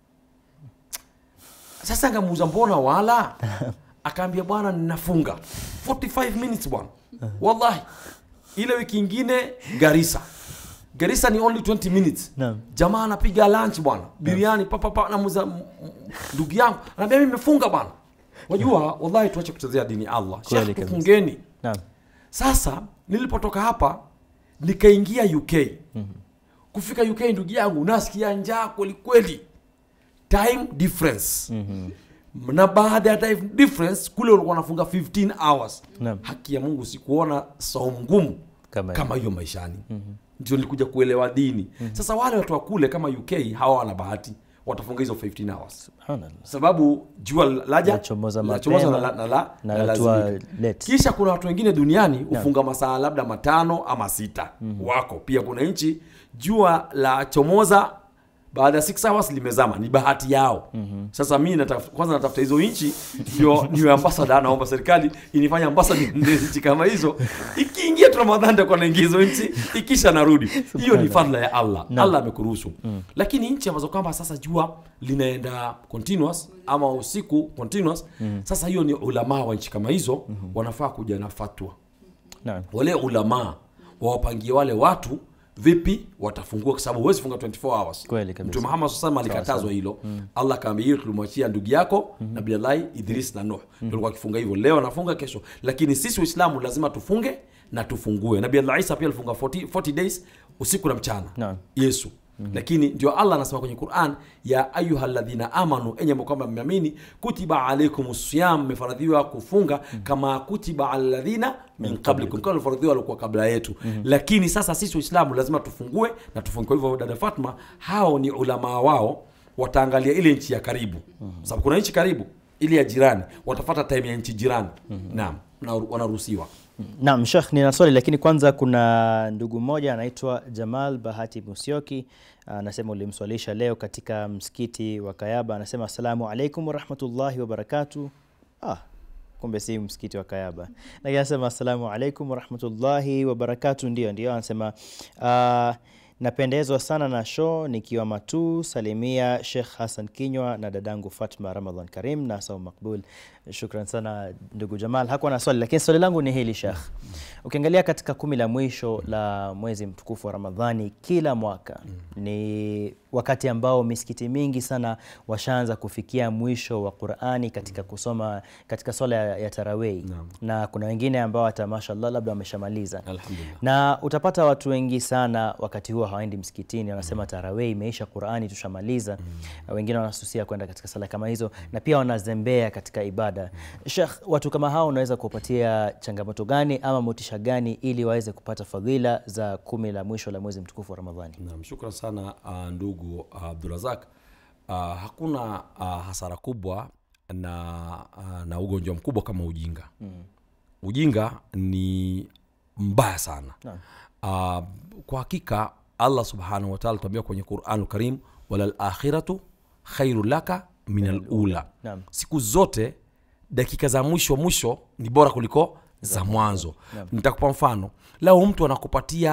sasa ngamuuza mbona wala akaambia bwana ninafunga 45 minutes bwana wallahi ile wiki ingine garisa garisa ni only 20 minutes Naam. jamaa anapiga lunch bwana biriani papapa namuza m- m- ndugu yangu anaambia mimi nimefunga bwana wajua wallahi tuache kuchezea dini ya allah Kweli Sheikh, kabisa. tufungeni Naam. sasa nilipotoka hapa nikaingia uk kufika uk ndugu yangu nasikia njaa kwelikweli time difference na baada ya time difference kule ulikuwa wanafunga 15 hours Naam. haki ya mungu sikuona saumu ngumu Kama kama hiyo maishani ndio nilikuja kuelewa dini sasa wale watu wa kule kama uk hawa wana bahati watafunga hizo 15 hours Subhanallah. sababu jua laja Lachomoza lachomoza mapema, na, la- na, la- na na latua lazimika. late. kisha kuna watu wengine duniani hufunga masaa labda matano ama sita wako pia kuna nchi jua la chomoza baada ya 6 hours limezama ni bahati yao sasa mi nataf, kwanza natafuta hizo nchi ndio niwe ambasada naomba serikali inifanye ambasada niende nchi kama hizo ikiingia tu ramadhani nitakuwa naingia hizo nchi ikisha narudi hiyo ni fadhila ya allah allah amekuruhusu lakini nchi ambazo kwamba sasa jua linaenda continuous ama usiku continuous sasa hiyo ni ulamaa wa nchi kama hizo wanafaa kuja na fatwa Naam. wale ulamaa wawapangie wale watu vipi watafungua kwa sababu huwezi funga 24 hours Kweli kabisa. mtume muhammad SAW alikatazwa hilo allah akaambia hiyo tulimwachia ndugu yako mm nabii allahi idris na nuh mm tulikuwa akifunga hivyo leo anafunga kesho lakini sisi waislamu lazima tufunge na tufungue nabii allah isa pia alifunga 40, 40 days usiku na mchana Naam. yesu lakini ndio allah anasema kwenye quran ya ayuha ladhina amanu enye ambao kwamba mmeamini kutiba alaikum siyam mmefaradhiwa kufunga kama kutiba ala ladhina min qablikum kama alfaradhiwa walikuwa kabla yetu lakini sasa sisi waislamu lazima tufungue na tufungue kwa hivyo dada fatma hao ni ulamaa wao wataangalia ile nchi ya karibu sababu kuna nchi karibu ile ya jirani watafata time ya nchi jirani naam na wanaruhusiwa Naam, Sheikh, nina swali lakini kwanza kuna ndugu mmoja anaitwa Jamal Bahati Musyoki anasema ulimswalisha leo katika msikiti wa Kayaba. Anasema assalamu alaikum warahmatullahi wabarakatuh. Ah, kumbe si msikiti wa Kayaba, lakini anasema assalamu alaikum warahmatullahi wabarakatuh. Ndio, ndio, anasema ah, napendezwa sana na show nikiwa Matu. Salimia Sheikh Hassan Kinywa na dadangu Fatma Ramadhan Karim na Saum Makbul. Shukran sana ndugu Jamal. Hakuwa na swali, lakini swali langu ni hili Sheikh, ukiangalia katika kumi la mwisho la mwezi mtukufu wa Ramadhani kila mwaka ni wakati ambao misikiti mingi sana washaanza kufikia mwisho wa Qur'ani katika kusoma katika swala ya, ya tarawih na kuna wengine ambao hata mashallah labda wameshamaliza Alhamdulillah. na utapata watu wengi sana wakati huo hawaendi msikitini, wanasema tarawih imeisha, Qur'ani tushamaliza. Wengine wanasusia kwenda katika sala kama hizo, na pia wanazembea katika ibada. Sheikh, watu kama hao unaweza kuwapatia changamoto gani ama motisha gani ili waweze kupata fadhila za kumi la mwisho la mwezi mtukufu wa Ramadhani? Naam, shukran sana uh, ndugu uh, Abdurazak. Uh, hakuna uh, hasara kubwa na, uh, na ugonjwa mkubwa kama ujinga mm. Ujinga ni mbaya sana uh, kwa hakika Allah subhanahu wa ta'ala tuambia kwenye Qur'anul Karim, walal akhiratu khairu laka min alula, Naam. siku zote dakika za mwisho mwisho ni bora kuliko za mwanzo nitakupa mfano lao mtu anakupatia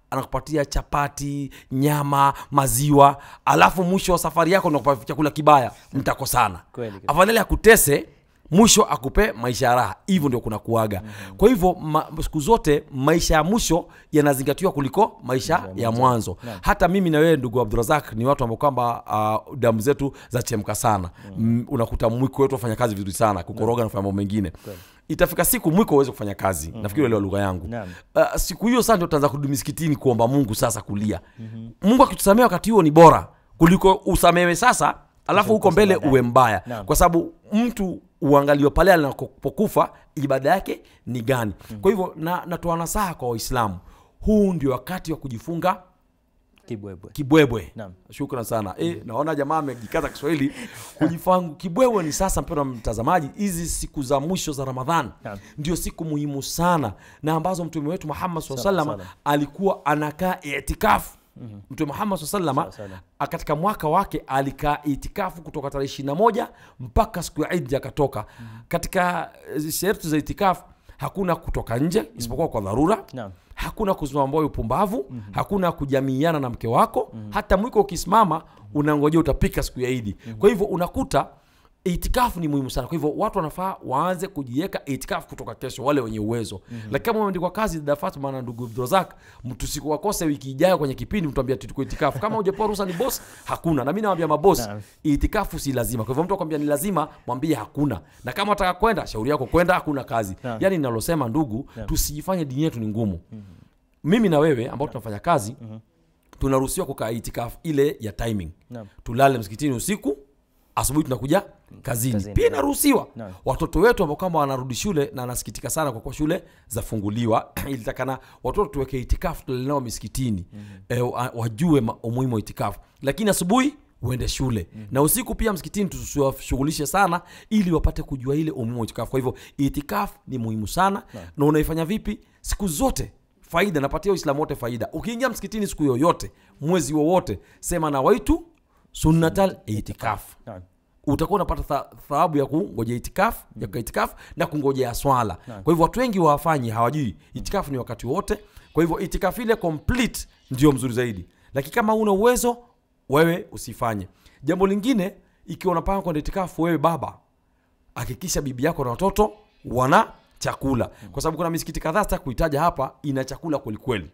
anakupatia chapati nyama maziwa alafu mwisho wa safari yako nakupa chakula kibaya mtakosana Kweli kabisa. afadhali akutese mwisho akupe maisha ya raha hivyo ndio kuna kuaga mm-hmm. kwa hivyo ma, siku zote maisha ya mwisho yanazingatiwa kuliko maisha ya mwanzo hata mimi na wewe ndugu abdurazak ni watu ambao kwamba uh, damu zetu zachemka sana mm. unakuta mwiko wetu wafanya kazi vizuri sana kukoroga na kufanya mambo mengine itafika siku mwiko uweze kufanya kazi mm-hmm. nafikiri uelewa lugha yangu Naam. uh, siku hiyo sasa ndio utaanza kurudi misikitini kuomba mungu sasa kulia mm-hmm. mungu akitusamea wakati huo ni bora kuliko usamewe sasa alafu huko mbele baadaye. uwe mbaya Naam. kwa sababu mtu uangaliwe pale anapokufa ibada yake ni gani mm. kwa hivyo na, natoa nasaha kwa waislamu huu ndio wakati wa kujifunga Kibwebwe. kibwebwe Naam. shukran sana e, naona jamaa amejikaza kiswahili kujifangu kibwebwe ni sasa mpendwa mtazamaji hizi siku za mwisho za ramadhan Naam. ndio siku muhimu sana na ambazo mtume wetu muhammad saa Salam, salama salam. alikuwa anakaa itikafu mm-hmm. mtume muhammad saa salama Sawa, sawa. katika mwaka wake alikaa itikafu kutoka tarehe ishiri na moja mpaka siku ya idi akatoka mm-hmm. katika eh, sherti za itikafu hakuna kutoka nje isipokuwa kwa dharura Naam. hakuna kusimama moyo upumbavu mm-hmm. hakuna kujamiiana na mke wako mm-hmm. hata mwiko ukisimama unangojea utapika siku ya idi mm-hmm. kwa hivyo unakuta itikafu ni muhimu sana kwa hivyo watu wanafaa waanze kujiweka itikafu kutoka kesho wale wenye uwezo mm-hmm. lakini kama umeandikwa kazi dada Fatma na ndugu Abdulrazak tusikuwakose wiki ijayo kwenye kipindi mtuambia tuko itikafu kama hujapewa ruhusa ni boss hakuna na mimi nawaambia mabosi Naam. itikafu si lazima kwa hivyo mtu akwambia ni lazima mwambie hakuna na kama unataka kwenda shauri yako kwenda hakuna kazi Naam. yani ninalosema ndugu Naam. tusijifanye dini yetu ni ngumu mimi na wewe ambao tunafanya kazi tunaruhusiwa kukaa itikafu ile ya timing Naam. tulale msikitini usiku asubuhi tunakuja kazini, Kazini. pia inaruhusiwa Naam. watoto wetu ambao kama wanarudi shule na nasikitika sana kwa kuwa shule zafunguliwa ilitakana watoto tuweke itikafu tulale nao misikitini mm-hmm. e, wa- wajue ma- umuhimu wa itikafu lakini asubuhi uende shule mm-hmm. na usiku pia msikitini tusiwashughulishe sana ili wapate kujua ile umuhimu wa itikafu kwa hivyo itikafu ni muhimu sana na unaifanya vipi siku zote faida napatia uislamu wote faida ukiingia msikitini siku yoyote mwezi wowote sema na waitu sunnatal itikafu Naam. utakuwa unapata tha- thawabu ya kungojea itikafu ya kukaa itikafu na kungojea swala kwa hivyo watu wengi hawafanyi hawajui itikafu ni wakati wote kwa hivyo itikafu ile complete ndio mzuri zaidi lakini kama una uwezo wewe usifanye jambo lingine ikiwa unapanga kwenda itikafu wewe baba hakikisha bibi yako na watoto wana chakula kwa sababu kuna misikiti kadhaa sita kuitaja hapa ina chakula kwelikweli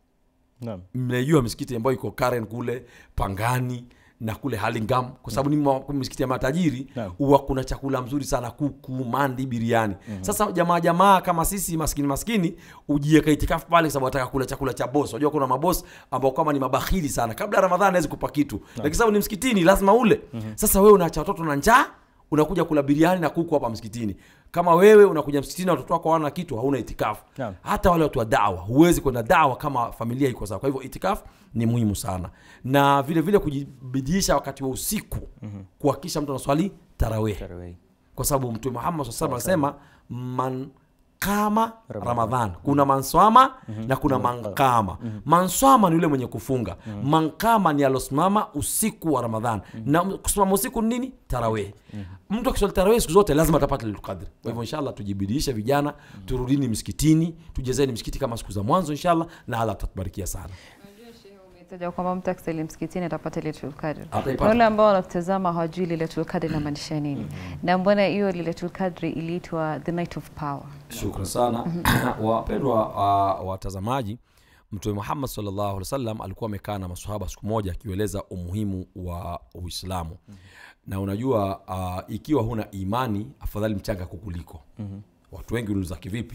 Naam. mnaijua misikiti ambayo iko Karen kule Pangani na kule Halingam kwa sababu ni ma- misikiti ya matajiri Naam. huwa kuna chakula mzuri sana kuku mandi biriani sasa jamaa jamaa kama sisi maskini maskini ujieka itikafu pale kwa sababu ataka kula chakula cha boss unajua kuna maboss ambao kama ni mabakhili sana kabla ya ramadhani hawezi kupa kitu lakini sababu ni msikitini lazima ule sasa wewe unaacha watoto na njaa unakuja kula biriani na kuku hapa msikitini kama wewe unakuja msikitini na watoto wako hawana kitu hauna itikafu Naam. hata wale watu wa dawa huwezi kwenda dawa kama familia iko sawa kwa hivyo itikafu ni muhimu sana na vile vile kujibidiisha wakati wa usiku mm-hmm. kuhakikisha mtu anaswali tarawih Tarawih. kwa sababu mtume muhammad saa salam anasema man kama ramadhan kuna manswama na kuna mankama manswama ni yule mwenye kufunga mankama ni alosimama usiku wa ramadhan na kusimama usiku ni nini tarawih mtu akiswali tarawih siku zote lazima atapata lilqadri kwa hivyo inshallah tujibidiishe vijana turudini msikitini tujezeni msikiti kama siku za mwanzo inshallah na allah atatubarikia sana umetaja kwamba mtu akisali msikitini atapata Lailatul Qadr. Ataipata. Na wale ambao wanatazama hawajui Lailatul Qadr inamaanisha nini, na mbona hiyo Lailatul Qadr iliitwa the night of power? shukran sana wapendwa uh, watazamaji mtume muhammad salllahu alih wasallam alikuwa amekaa na masahaba siku moja akiueleza umuhimu wa uislamu na unajua uh, ikiwa huna imani afadhali mchanga kukuliko watu wengi uliuliza kivipi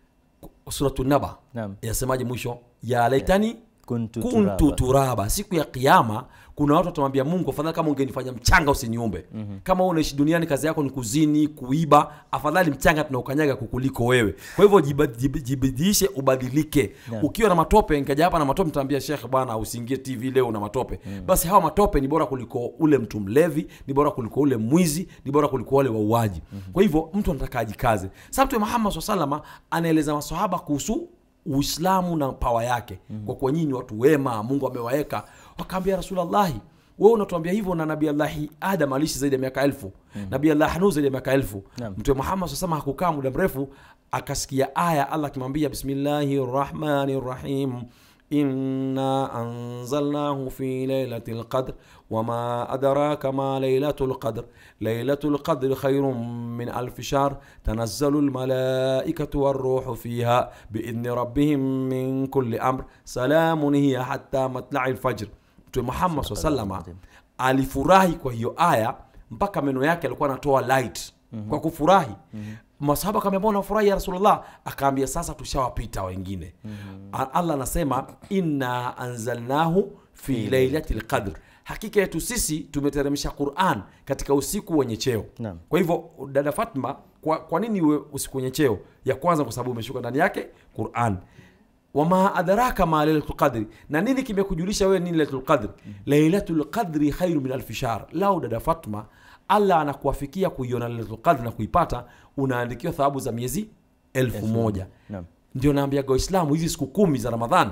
Ku- suratu naba Naam. yasemaje mwisho ya laitani Kuntu kuntu turaba. turaba siku ya kiama kuna watu watamwambia mungu afadhali kama ungenifanya mchanga usiniumbe mm-hmm. kama wewe unaishi duniani kazi yako ni kuzini kuiba afadhali mchanga tunaukanyaga kukuliko wewe kwa hivyo jiba- jib- jibidiishe ubadilike Yeah. ukiwa na matope nikaja hapa na matope nitaambia shekh bwana usiingie tv leo na matope mm. basi hawa matope ni bora kuliko ule mtu mlevi ni bora kuliko ule mwizi ni bora kuliko wale wauaji mm-hmm. kwa hivyo mtu anataka ajikaze sa mtume muhammad saa salama anaeleza masahaba kuhusu uislamu na pawa yake mm. kwa kuwa nyinyi ni watu wema mungu amewaweka wakaambia rasulllahi wewe unatuambia hivyo na nabii allahi adam aliishi zaidi ya miaka elfu mm. nabii allah nu zaidi ya miaka elfu Naam. mtume muhammad sasema hakukaa muda mrefu akasikia aya allah akimwambia bismillahi rahmani rahim إنا أنزلناه في ليلة القدر وما أدراك ما ليلة القدر ليلة القدر خير من ألف شهر تنزل الملائكة والروح فيها بإذن ربهم من كل أمر سلام هي حتى مطلع الفجر Mtume Muhammad SAW salama alifurahi kwa hiyo aya mpaka meno yake alikuwa anatoa light kwa kufurahi masahaba akaambia mbona unafurahi ya rasulullah akaambia sasa tushawapita wengine A- allah anasema inna anzalnahu fi lailati lqadr hakika yetu sisi tumeteremsha quran katika usiku wenye cheo Naam. kwa hivyo dada fatma kwa, kwa nini uwe usiku wenye cheo ya kwanza kwa sababu umeshuka ndani yake quran wama adraka ma lailatul qadri na nini kimekujulisha wewe nini lailatul qadri lailatul qadri khairu min alfi shahr lau dada fatma allah anakuafikia kuiona lailatul qadri na kuipata unaandikiwa thawabu za miezi elfu moja Naam. ndio naambiaga waislamu hizi siku kumi za ramadhani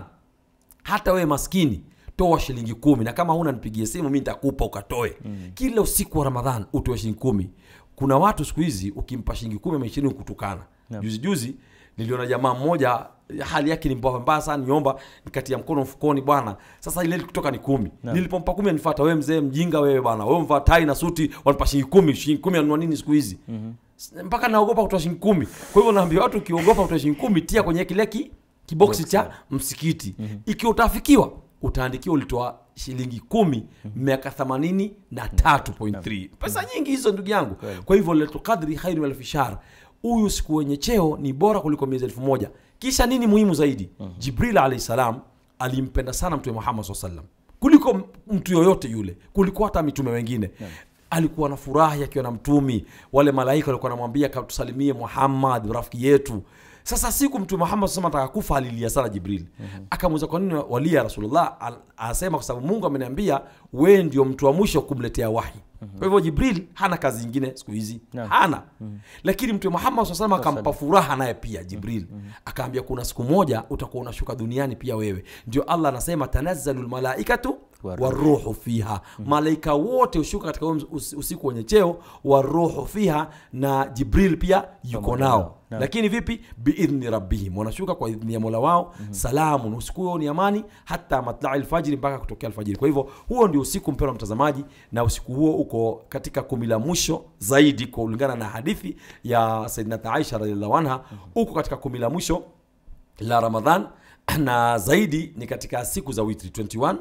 hata wewe maskini toa shilingi kumi na kama huna nipigie simu mi nitakupa ukatoe mm. kila usiku wa ramadhan utoe shilingi kumi kuna watu siku hizi ukimpa shilingi kumi ama ishirini kutukana Naam. juzi juzi niliona jamaa mmoja hali yake ni mbaya mbaya sana niomba nikatia mkono mfukoni bwana sasa ile kutoka ni kumi Naam. nilipompa kumi anifata wewe mzee mjinga wewe bwana wewe mvaa tai na suti wanipa shilingi kumi shilingi kumi anunua nini siku hizi mm-hmm. mpaka naogopa kutoa shilingi kumi kwa hivyo naambia watu ukiogopa kutoa shilingi kumi tia kwenye kile ki kiboksi cha msikiti ikiwa utafikiwa utaandikiwa ulitoa shilingi kumi miaka themanini na tatu point three pesa nyingi hizo ndugu yangu kwa hivyo lailatul qadri khairu min alfi shahr huyu siku wenye cheo ni bora kuliko miezi elfu moja kisha nini muhimu zaidi jibril alahi salam alimpenda sana mtume muhammad saa salam kuliko m- mtu yoyote yule kuliko hata mitume wengine alikuwa na furahi akiwa na mtumi wale malaika walikuwa namwambia tusalimie muhammad rafiki yetu sasa siku mtume muhammad sema ataka kufa alilia sana jibril mm-hmm. akamuuliza kwa nini walia rasulullah Al- anasema kwa sababu mungu ameniambia wee ndio mtu wa mwisho kumletea wahi mm-hmm. kwa hivyo jibril hana kazi ingine siku hizi Naam. hana mm-hmm. lakini mtume muhammad saa salam akampa furaha naye pia jibril mm-hmm. akaambia kuna siku moja utakuwa unashuka duniani pia wewe ndio allah anasema tanazzalu lmalaikatu Waruhu. waruhu fiha malaika wote hushuka katika huo us- usiku wenye cheo waruhu fiha na jibril pia yuko Pamoja nao nao. Naam. lakini vipi biidhni rabbihim wanashuka kwa idhni ya mola wao mm-hmm. salamun usiku huo ni amani hata matlai lfajiri mpaka kutokea alfajiri kwa hivyo huo ndio usiku mpendwa mtazamaji na usiku huo uko katika kumi la mwisho zaidi kulingana na hadithi ya saidnata aisha radiallahu anha uko katika kumi la mwisho la ramadhan na zaidi ni katika siku za witri 21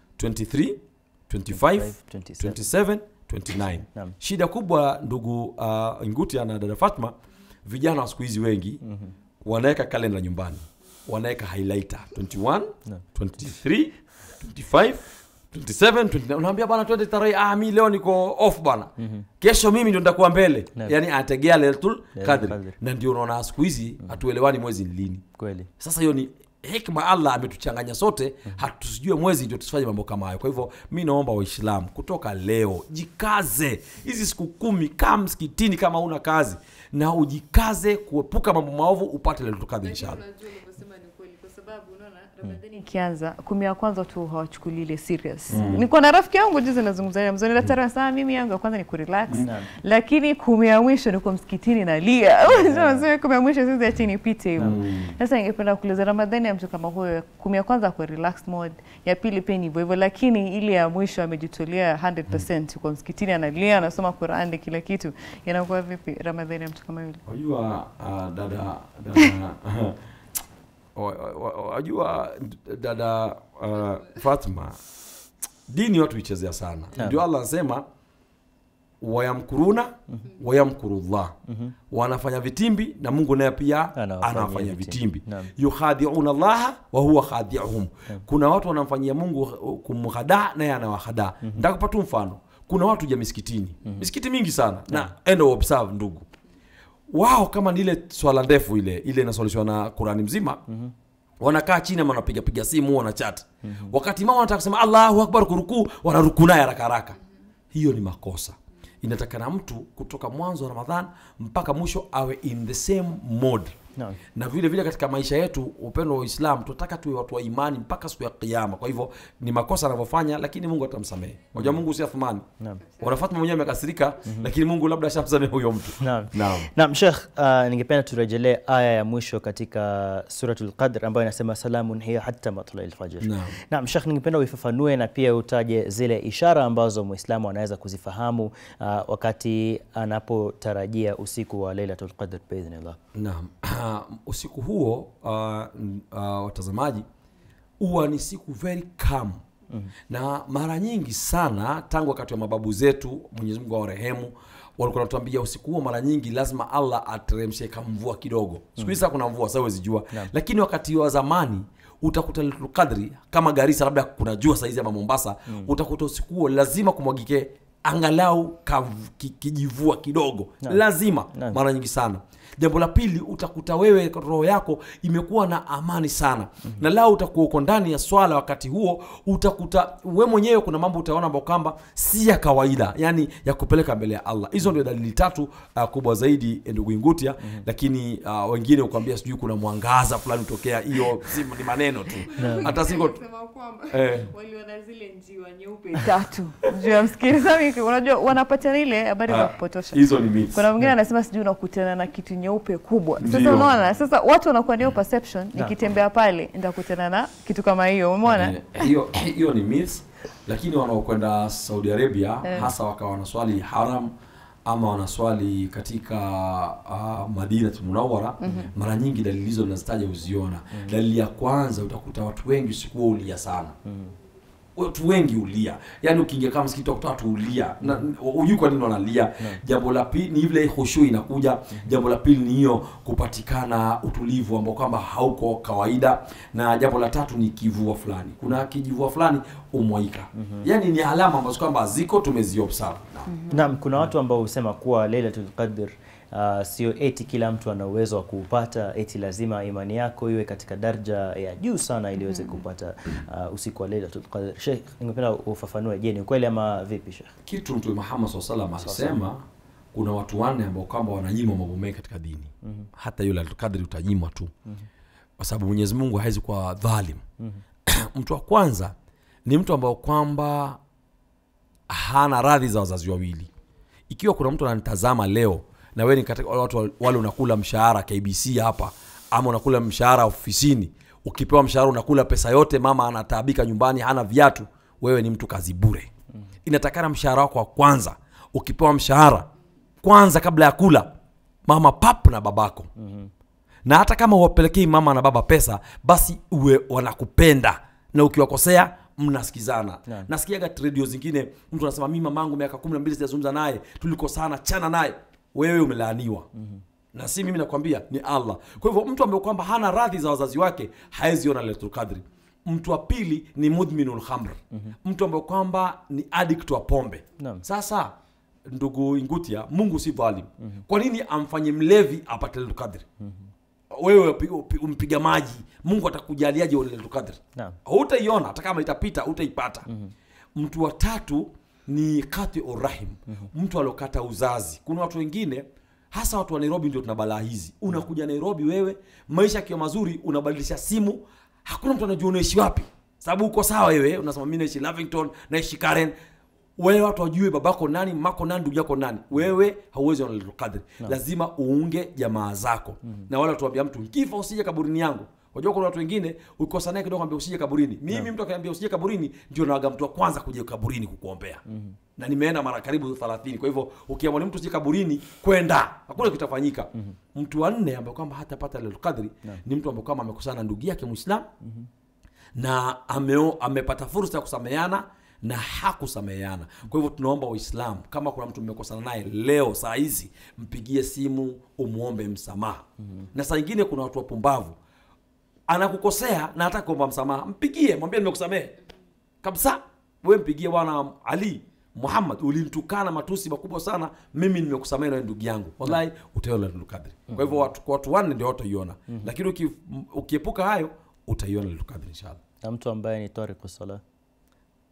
23 25 27 29 Naam. shida kubwa ndugu uh, ngutia na dada fatma vijana wa siku hizi wengi mm-hmm. wanaweka kalenda nyumbani wanaweka highlighter 21 Naam. 23 25 27 29 unaambia bwana twende tarehe ah mi leo niko off bwana mm-hmm. kesho mimi ndio nitakuwa mbele Naam. yani anategea lailatul Lailatul qadri Qadri. na ndio unaona siku hizi hatuelewani mwezi ni lini kweli sasa hiyo ni hikma allah ametuchanganya sote hatusijue mwezi ndio tusifanye mambo kama hayo kwa hivyo mi naomba waislamu kutoka leo jikaze hizi siku kumi kaa msikitini kama una kazi na ujikaze kuepuka mambo maovu upate letukadhi inshallah Unajua ulivyosema ni kweli kwa sababu unaona Ramadhani ikianza kumi ya kwanza tu hawachukuli ile serious. Niko na rafiki yangu juzi nazungumza naye mzee daktari sana mimi yangu ya kwanza ni kurelax. Naam. Lakini kumi ya mwisho niko msikitini nalia. Unasema kumi ya mwisho sisi ati nipite hivyo. Sasa ningependa kuuliza Ramadhani ya mtu kama huyo kumi ya kwanza kwa relax mode, ya pili pia ni hivyo hivyo lakini ile ya mwisho amejitolea 100% yuko msikitini analia anasoma Qur'an kila kitu. Inakuwa vipi Ramadhani ya mtu kama yule? wajua uh, dada dada wa- wa- wa- wajua dada uh, fatma dini watu ichezea sana Naam. ndio allah anasema wayamkuruna wayamkurullah wanafanya vitimbi na mungu naye pia Anawafanyia anawafanyia vitimbi. vitimbi Naam. yukhadiuna llaha wa huwa khadiuhum kuna watu wanamfanyia mungu kumhadaa naye anawahadaa ntakupa tu mfano kuna watu ja misikitini misikiti mingi sana na enda uobserve ndugu wao kama ni ile swala ndefu ile ile inasolishwa na qurani mzima mm-hmm. wanakaa chini ama wanapiga piga simu wanachat mm-hmm. wakati mama wanataka kusema allahu akbar kurukuu wanarukuu naye haraka haraka hiyo ni makosa inatakana mtu kutoka mwanzo wa ramadhan mpaka mwisho awe in the same mode Naam. na vile vile katika maisha yetu upendo wa uislamu tunataka tuwe watu wa imani mpaka siku ya kiama kwa hivyo ni makosa anavyofanya lakini mungu atamsamehe unajua mungu si athumani Naam. wanafatma mwenyewe amekasirika lakini mungu labda ashamsamehe huyo mtu Naam. Naam. Naam, Sheikh, uh, ningependa turejelee aya ya mwisho katika suratul Qadr ambayo inasema salamun hiya hatta matla'il fajr. Naam. Naam, Sheikh, ningependa uifafanue na pia utaje zile ishara ambazo Muislamu anaweza kuzifahamu uh, wakati anapotarajia usiku wa Lailatul Qadr biidhnillah. Naam. usiku huo uh, n- uh, watazamaji huwa ni siku very calm mm. na mara nyingi sana tangu wakati wa mababu zetu mwenyezi mungu awarehemu walikuwa natuambia usiku huo mara nyingi lazima allah ateremshe kamvua kidogo siku hizi mm. kuna mvua sasa huwezi jua lakini wakati wa zamani utakuta Lailatul Qadri kama Garissa labda kuna jua saizi ama Mombasa mm. utakuta usiku huo lazima kumwagike angalau kav- ki- kijivua kidogo lazima Naam. mara nyingi sana jambo la pili utakuta wewe roho yako imekuwa na amani sana mm-hmm. na lao utakuwa uko ndani ya swala wakati huo utakuta we mwenyewe kuna mambo utaona ambao kwamba si ya kawaida yani ya kupeleka mbele ya allah hizo ndio dalili tatu uh, kubwa zaidi eh, ndugu ingutia mm-hmm. lakini uh, wengine ukwambia sijui kuna mwangaza fulani utokea hiyo si ni maneno tu hata siko Sema kwamba Eh. waliona zile njiwa nyeupe tatu juu ya msikilizaji Sasa unajua wanapata ile habari za Ah, kupotosha hizo ni myths. kuna mwingine anasema sijui unakutana na kitu nyeupe kubwa sasa Ndio. unaona sasa watu wanakuwa ndio perception nikitembea pale nitakutana na kitu kama hiyo umeona Eh, hiyo hiyo ni myths lakini wanaokwenda saudi arabia hasa wakawa wanaswali haram ama wanaswali katika uh, madina munawara mara nyingi dalili hizo nazitaja uziona dalili ya kwanza utakuta watu wengi usiku huo ulia sana watu wengi ulia yaani ukiingia kama msikiti utakuta watu ulia na hujui kwa nini wanalia jambo la pili ni ile khushu inakuja jambo la pili ni hiyo kupatikana utulivu ambao kwamba hauko kawaida na jambo la tatu ni kivua fulani kuna kijivua fulani umwaika yaani ni alama ambazo kwamba ziko tumeziobserve Naam, kuna watu ambao husema kuwa Lailatul Qadr uh, sio eti kila mtu ana uwezo wa kuupata, eti lazima imani yako iwe katika daraja ya juu sana ili uweze kupata uh, usiku wa Lailatul Qadr. Sheikh, ningependa ufafanue, je, ni ukweli ama vipi Sheikh? kitu mtume Muhammad SAW salam alisema kuna watu wanne ambao kwamba wananyimwa mambo mengi katika dini mm-hmm. hata yule kadri utanyimwa tu mm-hmm. kwa sababu Mwenyezi Mungu hawezi kuwa dhalim mm-hmm. mtu wa kwanza ni mtu ambao kwamba hana radhi za wazazi wawili ikiwa kuna mtu ananitazama leo na wewe ni katika wale watu wale unakula mshahara KBC hapa ama unakula mshahara ofisini ukipewa mshahara unakula pesa yote mama anataabika nyumbani hana viatu wewe ni mtu kazi bure inatakana mshahara wako wa kwanza ukipewa mshahara kwanza kabla ya kula mama pap na babako na hata kama uwapelekei mama na baba pesa basi uwe wanakupenda na ukiwakosea mnasikizana Naam. nasikiaga redio zingine mtu anasema mi mamangu miaka kumi na mbili sijazungumza naye tulikosana chana naye wewe umelaaniwa mm-hmm. na si mimi nakwambia ni allah kwa hivyo mtu ambaye kwamba hana radhi za wazazi wake haezi ona lailatul qadri mtu wa pili ni mudminul khamr mm-hmm. mtu ambaye kwamba ni addict wa pombe Naam. sasa ndugu ingutia mungu si dhalim mm-hmm. kwa nini amfanye mlevi apate lailatul qadri wewe upi- upi- umpiga maji mungu atakujaliaje lailatul qadri Naam. hutaiona hata kama itapita hutaipata mm-hmm. mtu wa tatu ni kati urahim mm-hmm. mtu aliokata uzazi kuna watu wengine hasa watu wa nairobi ndio tuna balaa hizi unakuja nairobi wewe maisha akiwa mazuri unabadilisha simu hakuna mtu anajua unaishi wapi sababu uko sawa wewe unasema mi naishi lavington naishi karen wewe watu wajue babako nani mako nani ndugu yako nani wewe hauwezi ona Lailatul Qadr lazima uunge jamaa zako na wala tuambia mtu kifa usije kaburini yangu unajua kuna watu wengine ukikosa naye kidogo ambia usije kaburini mimi mtu akaniambia usije kaburini ndio nawaga mtu wa kwanza kuja kaburini kukuombea na nimeenda mara karibu 30 kwa hivyo ukiamua ni mtu usije kaburini kwenda hakuna kitafanyika mtu wa nne ambaye kwamba hatapata Lailatul Qadr ni mtu ambaye kwamba amekosana na ndugu yake Muislamu na ameo, amepata fursa ya kusameheana na hakusameheana kwa hivyo tunaomba waislamu kama kuna mtu mmekosana naye leo saa hizi mpigie simu umwombe msamaha mm-hmm. na saa ingine kuna watu wapumbavu anakukosea na hata kuomba msamaha mpigie mwambie nimekusamehe kabisa we mpigie bwana ali muhammad ulinitukana matusi makubwa sana mimi nimekusamehe nawe ndugu yangu wallahi utaiona Lailatul Qadri kwa hivyo watu, kwa watu wanne ndio wataiona lakini uki, ukiepuka hayo utaiona Lailatul Qadri inshallah Na mtu ambaye ni tariku sala.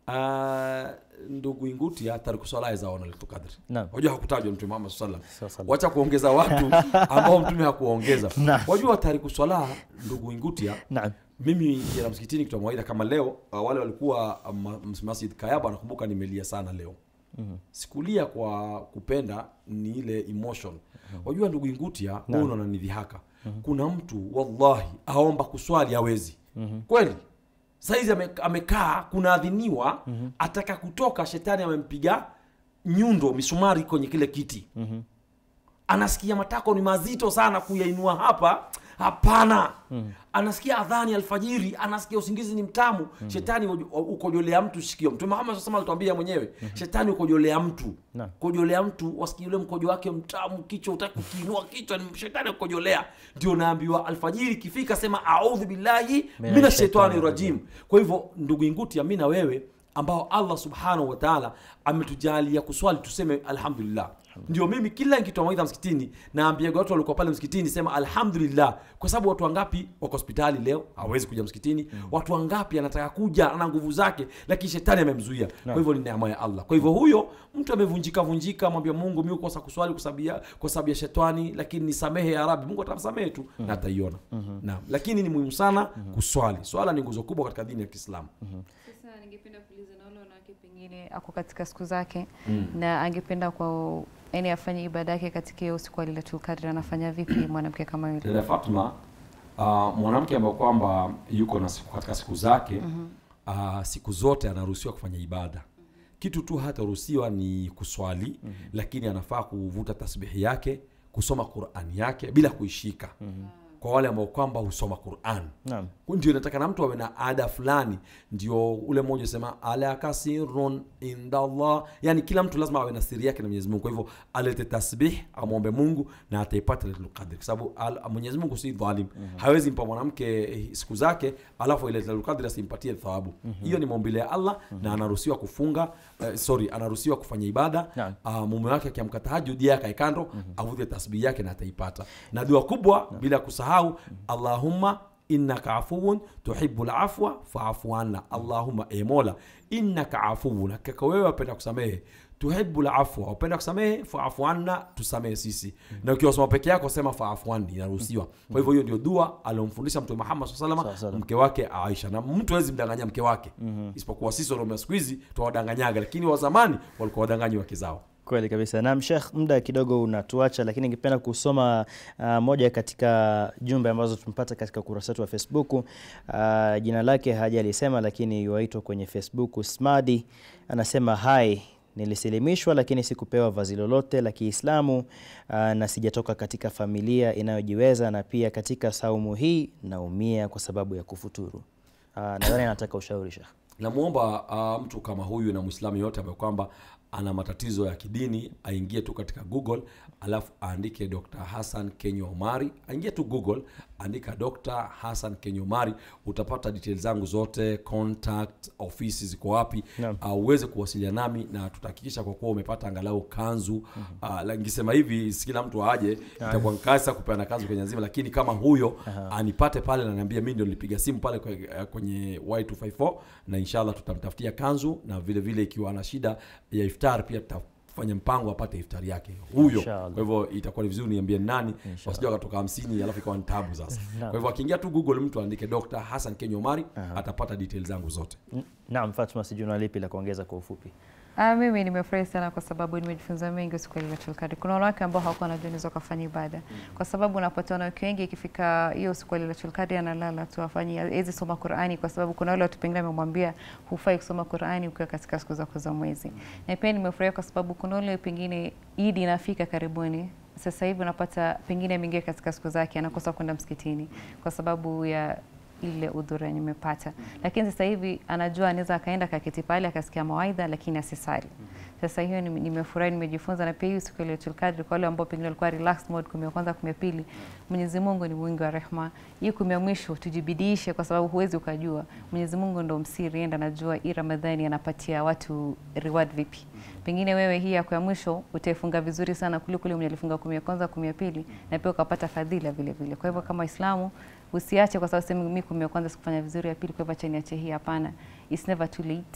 Uh, ndugu Ingutia tariku swala zaona Lailatul Qadr. Naam. Wajua hakutajwa Mtume Muhammad sallallahu alaihi Sawa, wasallam. sawa. Wacha kuongeza watu ambao Mtume hakuwaongeza. Naam. Wajua tariku swala ndugu Ingutia Naam. mimi nikienda msikitini kutoa mawaidha kama leo uh, wale walikuwa um, ma- Masjid Kayaba nakumbuka nimelia sana leo mm-hmm. sikulia kwa kupenda ni ile emotion mm-hmm. wajua ndugu Ingutia wewe unaona ni dhihaka mm-hmm. kuna mtu wallahi aomba kuswali hawezi mm-hmm. kweli saizi ame, amekaa kunaadhiniwa mm-hmm. ataka kutoka shetani amempiga nyundo misumari kwenye kile kiti mm-hmm anasikia matako ni mazito sana kuyainua hapa hapana mm. anasikia adhani alfajiri anasikia usingizi ni mtamu mm. shetani ujo- ukojolea mtu sikio mtume muhammad sasa alituambia mwenyewe mm. shetani ukojolea mtu Naam. kojolea mtu wasikia ule mkojo wake mtamu kichwa utaki kukiinua kichwa ni shetani ukojolea ndio naambiwa alfajiri ikifika sema audhu billahi mina shaitani rajim kwa hivyo ndugu inguti mi na wewe ambao allah subhanahu wa taala ametujalia kuswali tuseme alhamdulillah ndio mimi kila nikitoa mawaidha msikitini naambiaga watu walikuwa pale msikitini sema alhamdulillah kwa sababu watu wangapi wako hospitali leo hawezi kuja msikitini mm. watu wangapi anataka kuja ana nguvu zake lakini shetani amemzuia kwa hivyo ni neema ya allah kwa hivyo huyo mtu amevunjika vunjika mwambia mungu mi kosa kuswali kwa sababu ya kwa sababu ya shetani lakini nisamehe ya rabi mungu atamsamehe tu na ataiona naam lakini ni muhimu sana kuswali swala ni nguzo kubwa katika dini ya kiislamu Sasa ningependa kuuliza na wale wanawake pengine ako katika siku zake mm. na angependa kwa yani afanye ibada yake katika hiyo siku ya Lailatul Qadr, anafanya vipi mwanamke kama yule? dada Fatma uh, mwanamke ambaye kwamba yuko na siku, katika siku zake uh, siku zote anaruhusiwa kufanya ibada kitu tu hataruhusiwa ni kuswali mm-hmm. lakini anafaa kuvuta tasbihi yake kusoma qurani yake bila kuishika mm-hmm. kwa wale ambao kwamba husoma quran Naam. ndio nataka na mtu awe na ada fulani ndio ule mmoja usema ala kasirun indallah yani kila mtu lazima awe na siri yake na mwenyezi mungu kwa hivyo alete tasbih amwombe mungu na ataipata lailatul qadr kwa sababu al- mwenyezi mungu si dhalim hawezi mpa mwanamke eh, siku zake alafu ile lailatul qadr asimpatie thawabu hiyo ni maumbile ya allah na anaruhusiwa kufunga eh, sorry anaruhusiwa kufanya ibada Naam. uh, mume wake akiamka tahajud yeye akae kando mm-hmm. avute tasbihi yake na ataipata na dua kubwa bila kusahau allahumma innaka afuun tuhibu lafwa faafu anna allahumma e mola innaka afuun hakika wewe wapenda kusamehe tuhibu lafwa wapenda kusamehe faafu anna tusamehe sisi na ukiwa soma peke yako sema faafu anni inaruhusiwa kwa hivyo hiyo ndio dua aliomfundisha mtume muhammad saa Sawa, salama sawa. mke wake aisha na mtu hawezi mdanganya mke wake isipokuwa sisi wanaume wa siku hizi twawadanganyaga lakini wa zamani walikuwa wadanganyi wake zao Kweli kabisa. Naam Sheikh, muda kidogo unatuacha, lakini ningependa kusoma uh, moja katika jumbe ambazo tumepata katika ukurasa wetu wa Facebook. Uh, jina lake haja alisema, lakini yuaitwa kwenye Facebook. Smadi anasema hai nilisilimishwa lakini sikupewa vazi lolote la Kiislamu uh, na sijatoka katika familia inayojiweza na pia katika saumu hii naumia kwa sababu ya kufuturu. Uh, nadhani anataka ushauri Sheikh. namwomba uh, mtu kama huyu na mwislamu yote ambaye kwamba ana matatizo ya kidini aingie tu katika google alafu aandike dr hassan kenya omari aingie tu google andika dr hassan kenya omari utapata details zangu zote contact ofisi ziko wapi Naam. uh, uweze kuwasiliana nami na tutahakikisha kwa kuwa umepata angalau kanzu uh, la- nikisema hivi si kila mtu aje itakuwa nkasa kupeana kanzu kwenye nzima lakini kama huyo anipate pale na niambia mi ndio nilipiga simu pale kwe- kwenye y254 na inshallah tutamtafutia kanzu na vile vile ikiwa ana shida ya iftar pia tutafanya mpango apate iftari yake huyo Inshallah. kwa hivyo itakuwa ni vizuri niambie ni nani wasija wakatoka hamsini alafu ikawa ni tabu sasa kwa hivyo akiingia tu google mtu aandike dr hassan kenya omari atapata details zangu zote N- Naam, Fatma, sijui una lipi la kuongeza kwa ufupi? Ah, mimi nimefurahi sana kwa sababu nimejifunza mengi siku ya Lailatul Qadr. Kuna wanawake ambao hawakuwa wanajua wanaweza kufanya ibada, kwa sababu unapata wanawake wengi ikifika hiyo siku ya Lailatul Qadr analala tu afanyi hawezi soma Qur'ani, kwa sababu kuna wale watu pengine wamemwambia hufai kusoma Qur'ani ukiwa katika siku zako za mwezi. Na pia nimefurahi kwa sababu kuna wale pengine Idi inafika karibuni sasa hivi unapata pengine ameingia katika siku zake anakosa kwenda msikitini kwa sababu ya ile udhura yenye imepata, lakini sasa hivi anajua anaweza akaenda kaketi pale akasikia mawaidha, lakini asisali. Sasa hiyo nime- nimefurahi, nimejifunza. Na pia hii siku ya Lailatul Qadr kwa wale ambao pengine walikuwa relaxed mode, kumi ya kwanza, kumi ya pili, Mwenyezi Mungu ni mwingi wa rehema. Hii kumi ya mwisho tujibidiishe, kwa sababu huwezi ukajua. Mwenyezi Mungu ndo msiri, enda anajua hii Ramadhani anapatia watu reward vipi. Pengine wewe hii yako ya mwisho utaifunga vizuri sana kuliko yule mwenye alifunga kumi ya kwanza, kumi ya pili, na pia ukapata fadhila vile vile. Kwa hivyo kama Waislamu usiache kwa sababu sema mimi kumi ya kwanza sikufanya vizuri, ya pili kwa hivyo acha niache hii. Hapana, it's never too late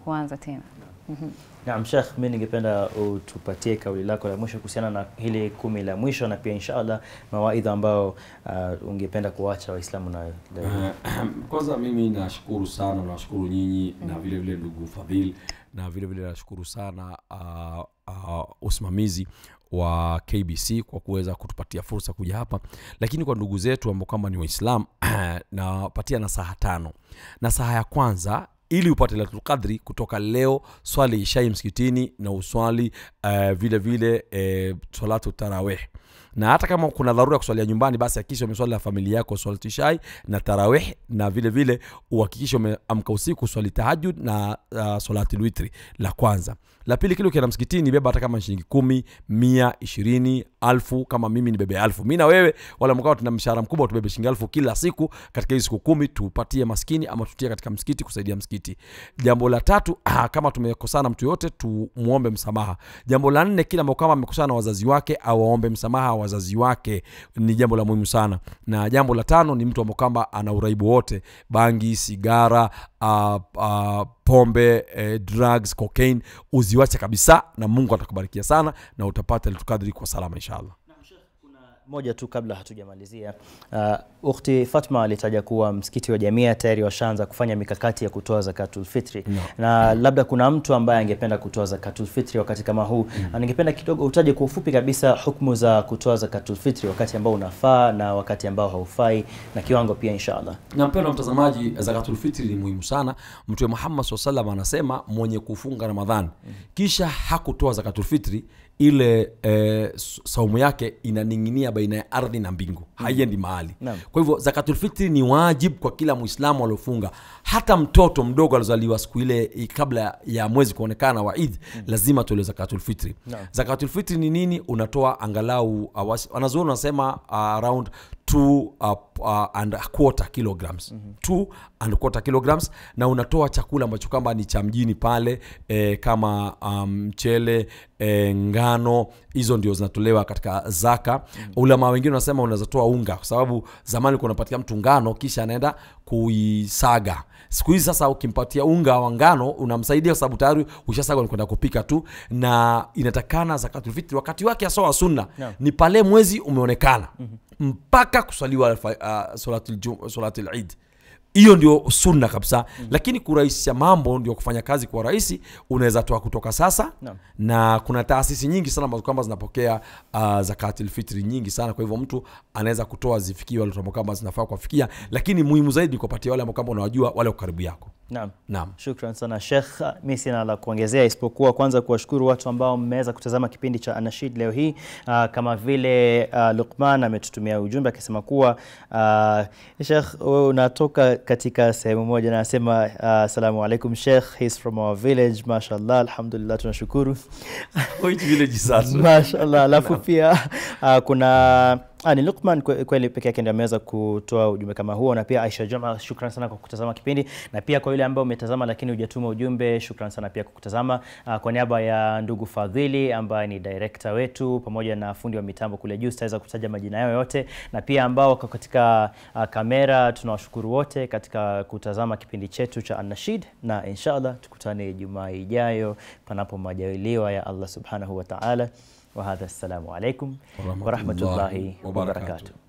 huanza tena. Naam, Sheikh, mimi ningependa utupatie kauli lako la mwisho kuhusiana na hili kumi la mwisho na pia inshallah mawaidha ambao uh, ungependa kuacha Waislamu nayo leo. Eh, Kwanza mimi nashukuru sana, nashukuru nyinyi na vile vile ndugu Fadhil na vile vile nashukuru sana uh, uh, usimamizi wa KBC kwa kuweza kutupatia fursa kuja hapa, lakini kwa ndugu zetu ambao kwamba ni Waislamu nawapatia nasaha tano. Nasaha ya kwanza ili upate Lailatul Qadri kutoka leo, swali ishai msikitini na uswali uh, vile vile uh, salatu tarawih na hata kama kuna dharura ya kuswalia nyumbani basi hakikisha umeswali na familia yako swalatu ishai na tarawih na vile vile uhakikishe umeamka usiku swali tahajud na uh, swalati lwitri la kwanza la pili kile ukienda msikitini beba hata kama shilingi kumi mia ishirini alfu kama mimi ni bebe alfu mi na wewe wala mkawa tuna mshahara mkubwa tubebe shilingi alfu kila siku katika hizi siku kumi tupatie maskini ama tutie katika msikiti kusaidia msikiti jambo la tatu ah, kama tumekosana mtu yote tumuombe msamaha jambo la nne kila ambao kama amekosana na wazazi wake awaombe msamaha wazazi wake ni jambo la muhimu sana na jambo la tano ni mtu ambao kwamba ana uraibu wote bangi sigara uh, uh, pombe eh, drugs cocaine uziwache kabisa na mungu atakubarikia sana na utapata litukadri kwa salama inshallah moja tu kabla hatujamalizia uh, ukhti Fatma alitaja kuwa msikiti wa Jamia tayari washaanza kufanya mikakati ya kutoa zakatul fitri No. na labda kuna mtu ambaye angependa kutoa zakatul fitri wakati kama huu mm. ningependa kidogo utaje kwa ufupi kabisa hukumu za kutoa zakatul fitri wakati ambao unafaa na wakati ambao haufai na kiwango pia inshallah na mpendwa mtazamaji zakatulfitri ni muhimu sana mtume muhammad saa salam anasema mwenye kufunga ramadhan kisha hakutoa zakatulfitri ile e, saumu yake inaning'inia baina ya ardhi na mbingu haiendi mahali Naam. kwa hivyo zakatulfitri ni wajib kwa kila mwislamu aliofunga hata mtoto mdogo aliozaliwa siku ile i- kabla ya mwezi kuonekana wa id lazima tolewe zakatulfitri Naam. zakatulfitri ni nini unatoa angalau uh, wasi- wanazuoni wanasema uh, around two uh, uh, and a quarter kilograms mm-hmm. two and quarter kilograms na unatoa chakula ambacho kwamba ni cha mjini pale eh, kama um, mchele eh, ngano hizo ndio zinatolewa katika zaka mm-hmm. ulama wengine wanasema unaweza toa unga kwa sababu zamani ulikuwa unapatia mtu ngano kisha anaenda kuisaga siku hizi sasa ukimpatia unga wa ngano unamsaidia kwa sababu tayari ushasaga ni kwenda kupika tu na inatakana zakatulfitri wakati wake asawa sunna Naam. ni pale mwezi umeonekana mm-hmm. mpaka kuswaliwa alfa- uh, salatul jum- salatul eid hiyo ndio sunna kabisa mm. lakini kurahisisha mambo ndio kufanya kazi kwa rahisi unaweza toa kutoka sasa Naam. na kuna taasisi nyingi sana ambazo kwamba zinapokea uh, zakatil fitri nyingi sana kwa hivyo mtu anaweza kutoa zifikie wale ambao kwamba zinafaa kuwafikia lakini muhimu zaidi ni kuwapatia wale ambao kwamba unawajua wale wa karibu yako naam naam Shukran sana Sheikh, mi sina la kuongezea isipokuwa kwanza kuwashukuru watu ambao mmeweza kutazama kipindi cha Anashid leo hii. Uh, kama vile uh, Luqman ametutumia ujumbe akisema kuwa uh, Sheikh, wewe unatoka katika sehemu moja na anasema uh, assalamu alaikum Sheikh, he's from our village. Mashallah, alhamdulillah, tunashukuru Which village sasa Mashallah. Alafu pia uh, kuna Ah, ni Luqman kwe- kweli peke yake ndio ameweza kutoa ujumbe kama huo, na pia Aisha Juma, shukran sana kwa kutazama kipindi, na pia kwa yule ambaye umetazama lakini hujatuma ujumbe, shukran sana pia kwa kutazama. Ah, kwa niaba ya ndugu Fadhili ambaye ni director wetu pamoja na fundi wa mitambo kule juu, sitaweza kutaja majina yao yote, na pia ambao wako katika ah, kamera, tunawashukuru wote katika kutazama kipindi chetu cha Anashid, na inshallah tukutane Jumaa ijayo panapo majaliwa ya Allah subhanahu wa ta'ala. وهذا السلام عليكم ورحمة ورحمة الله الله وبركاته. وبركاته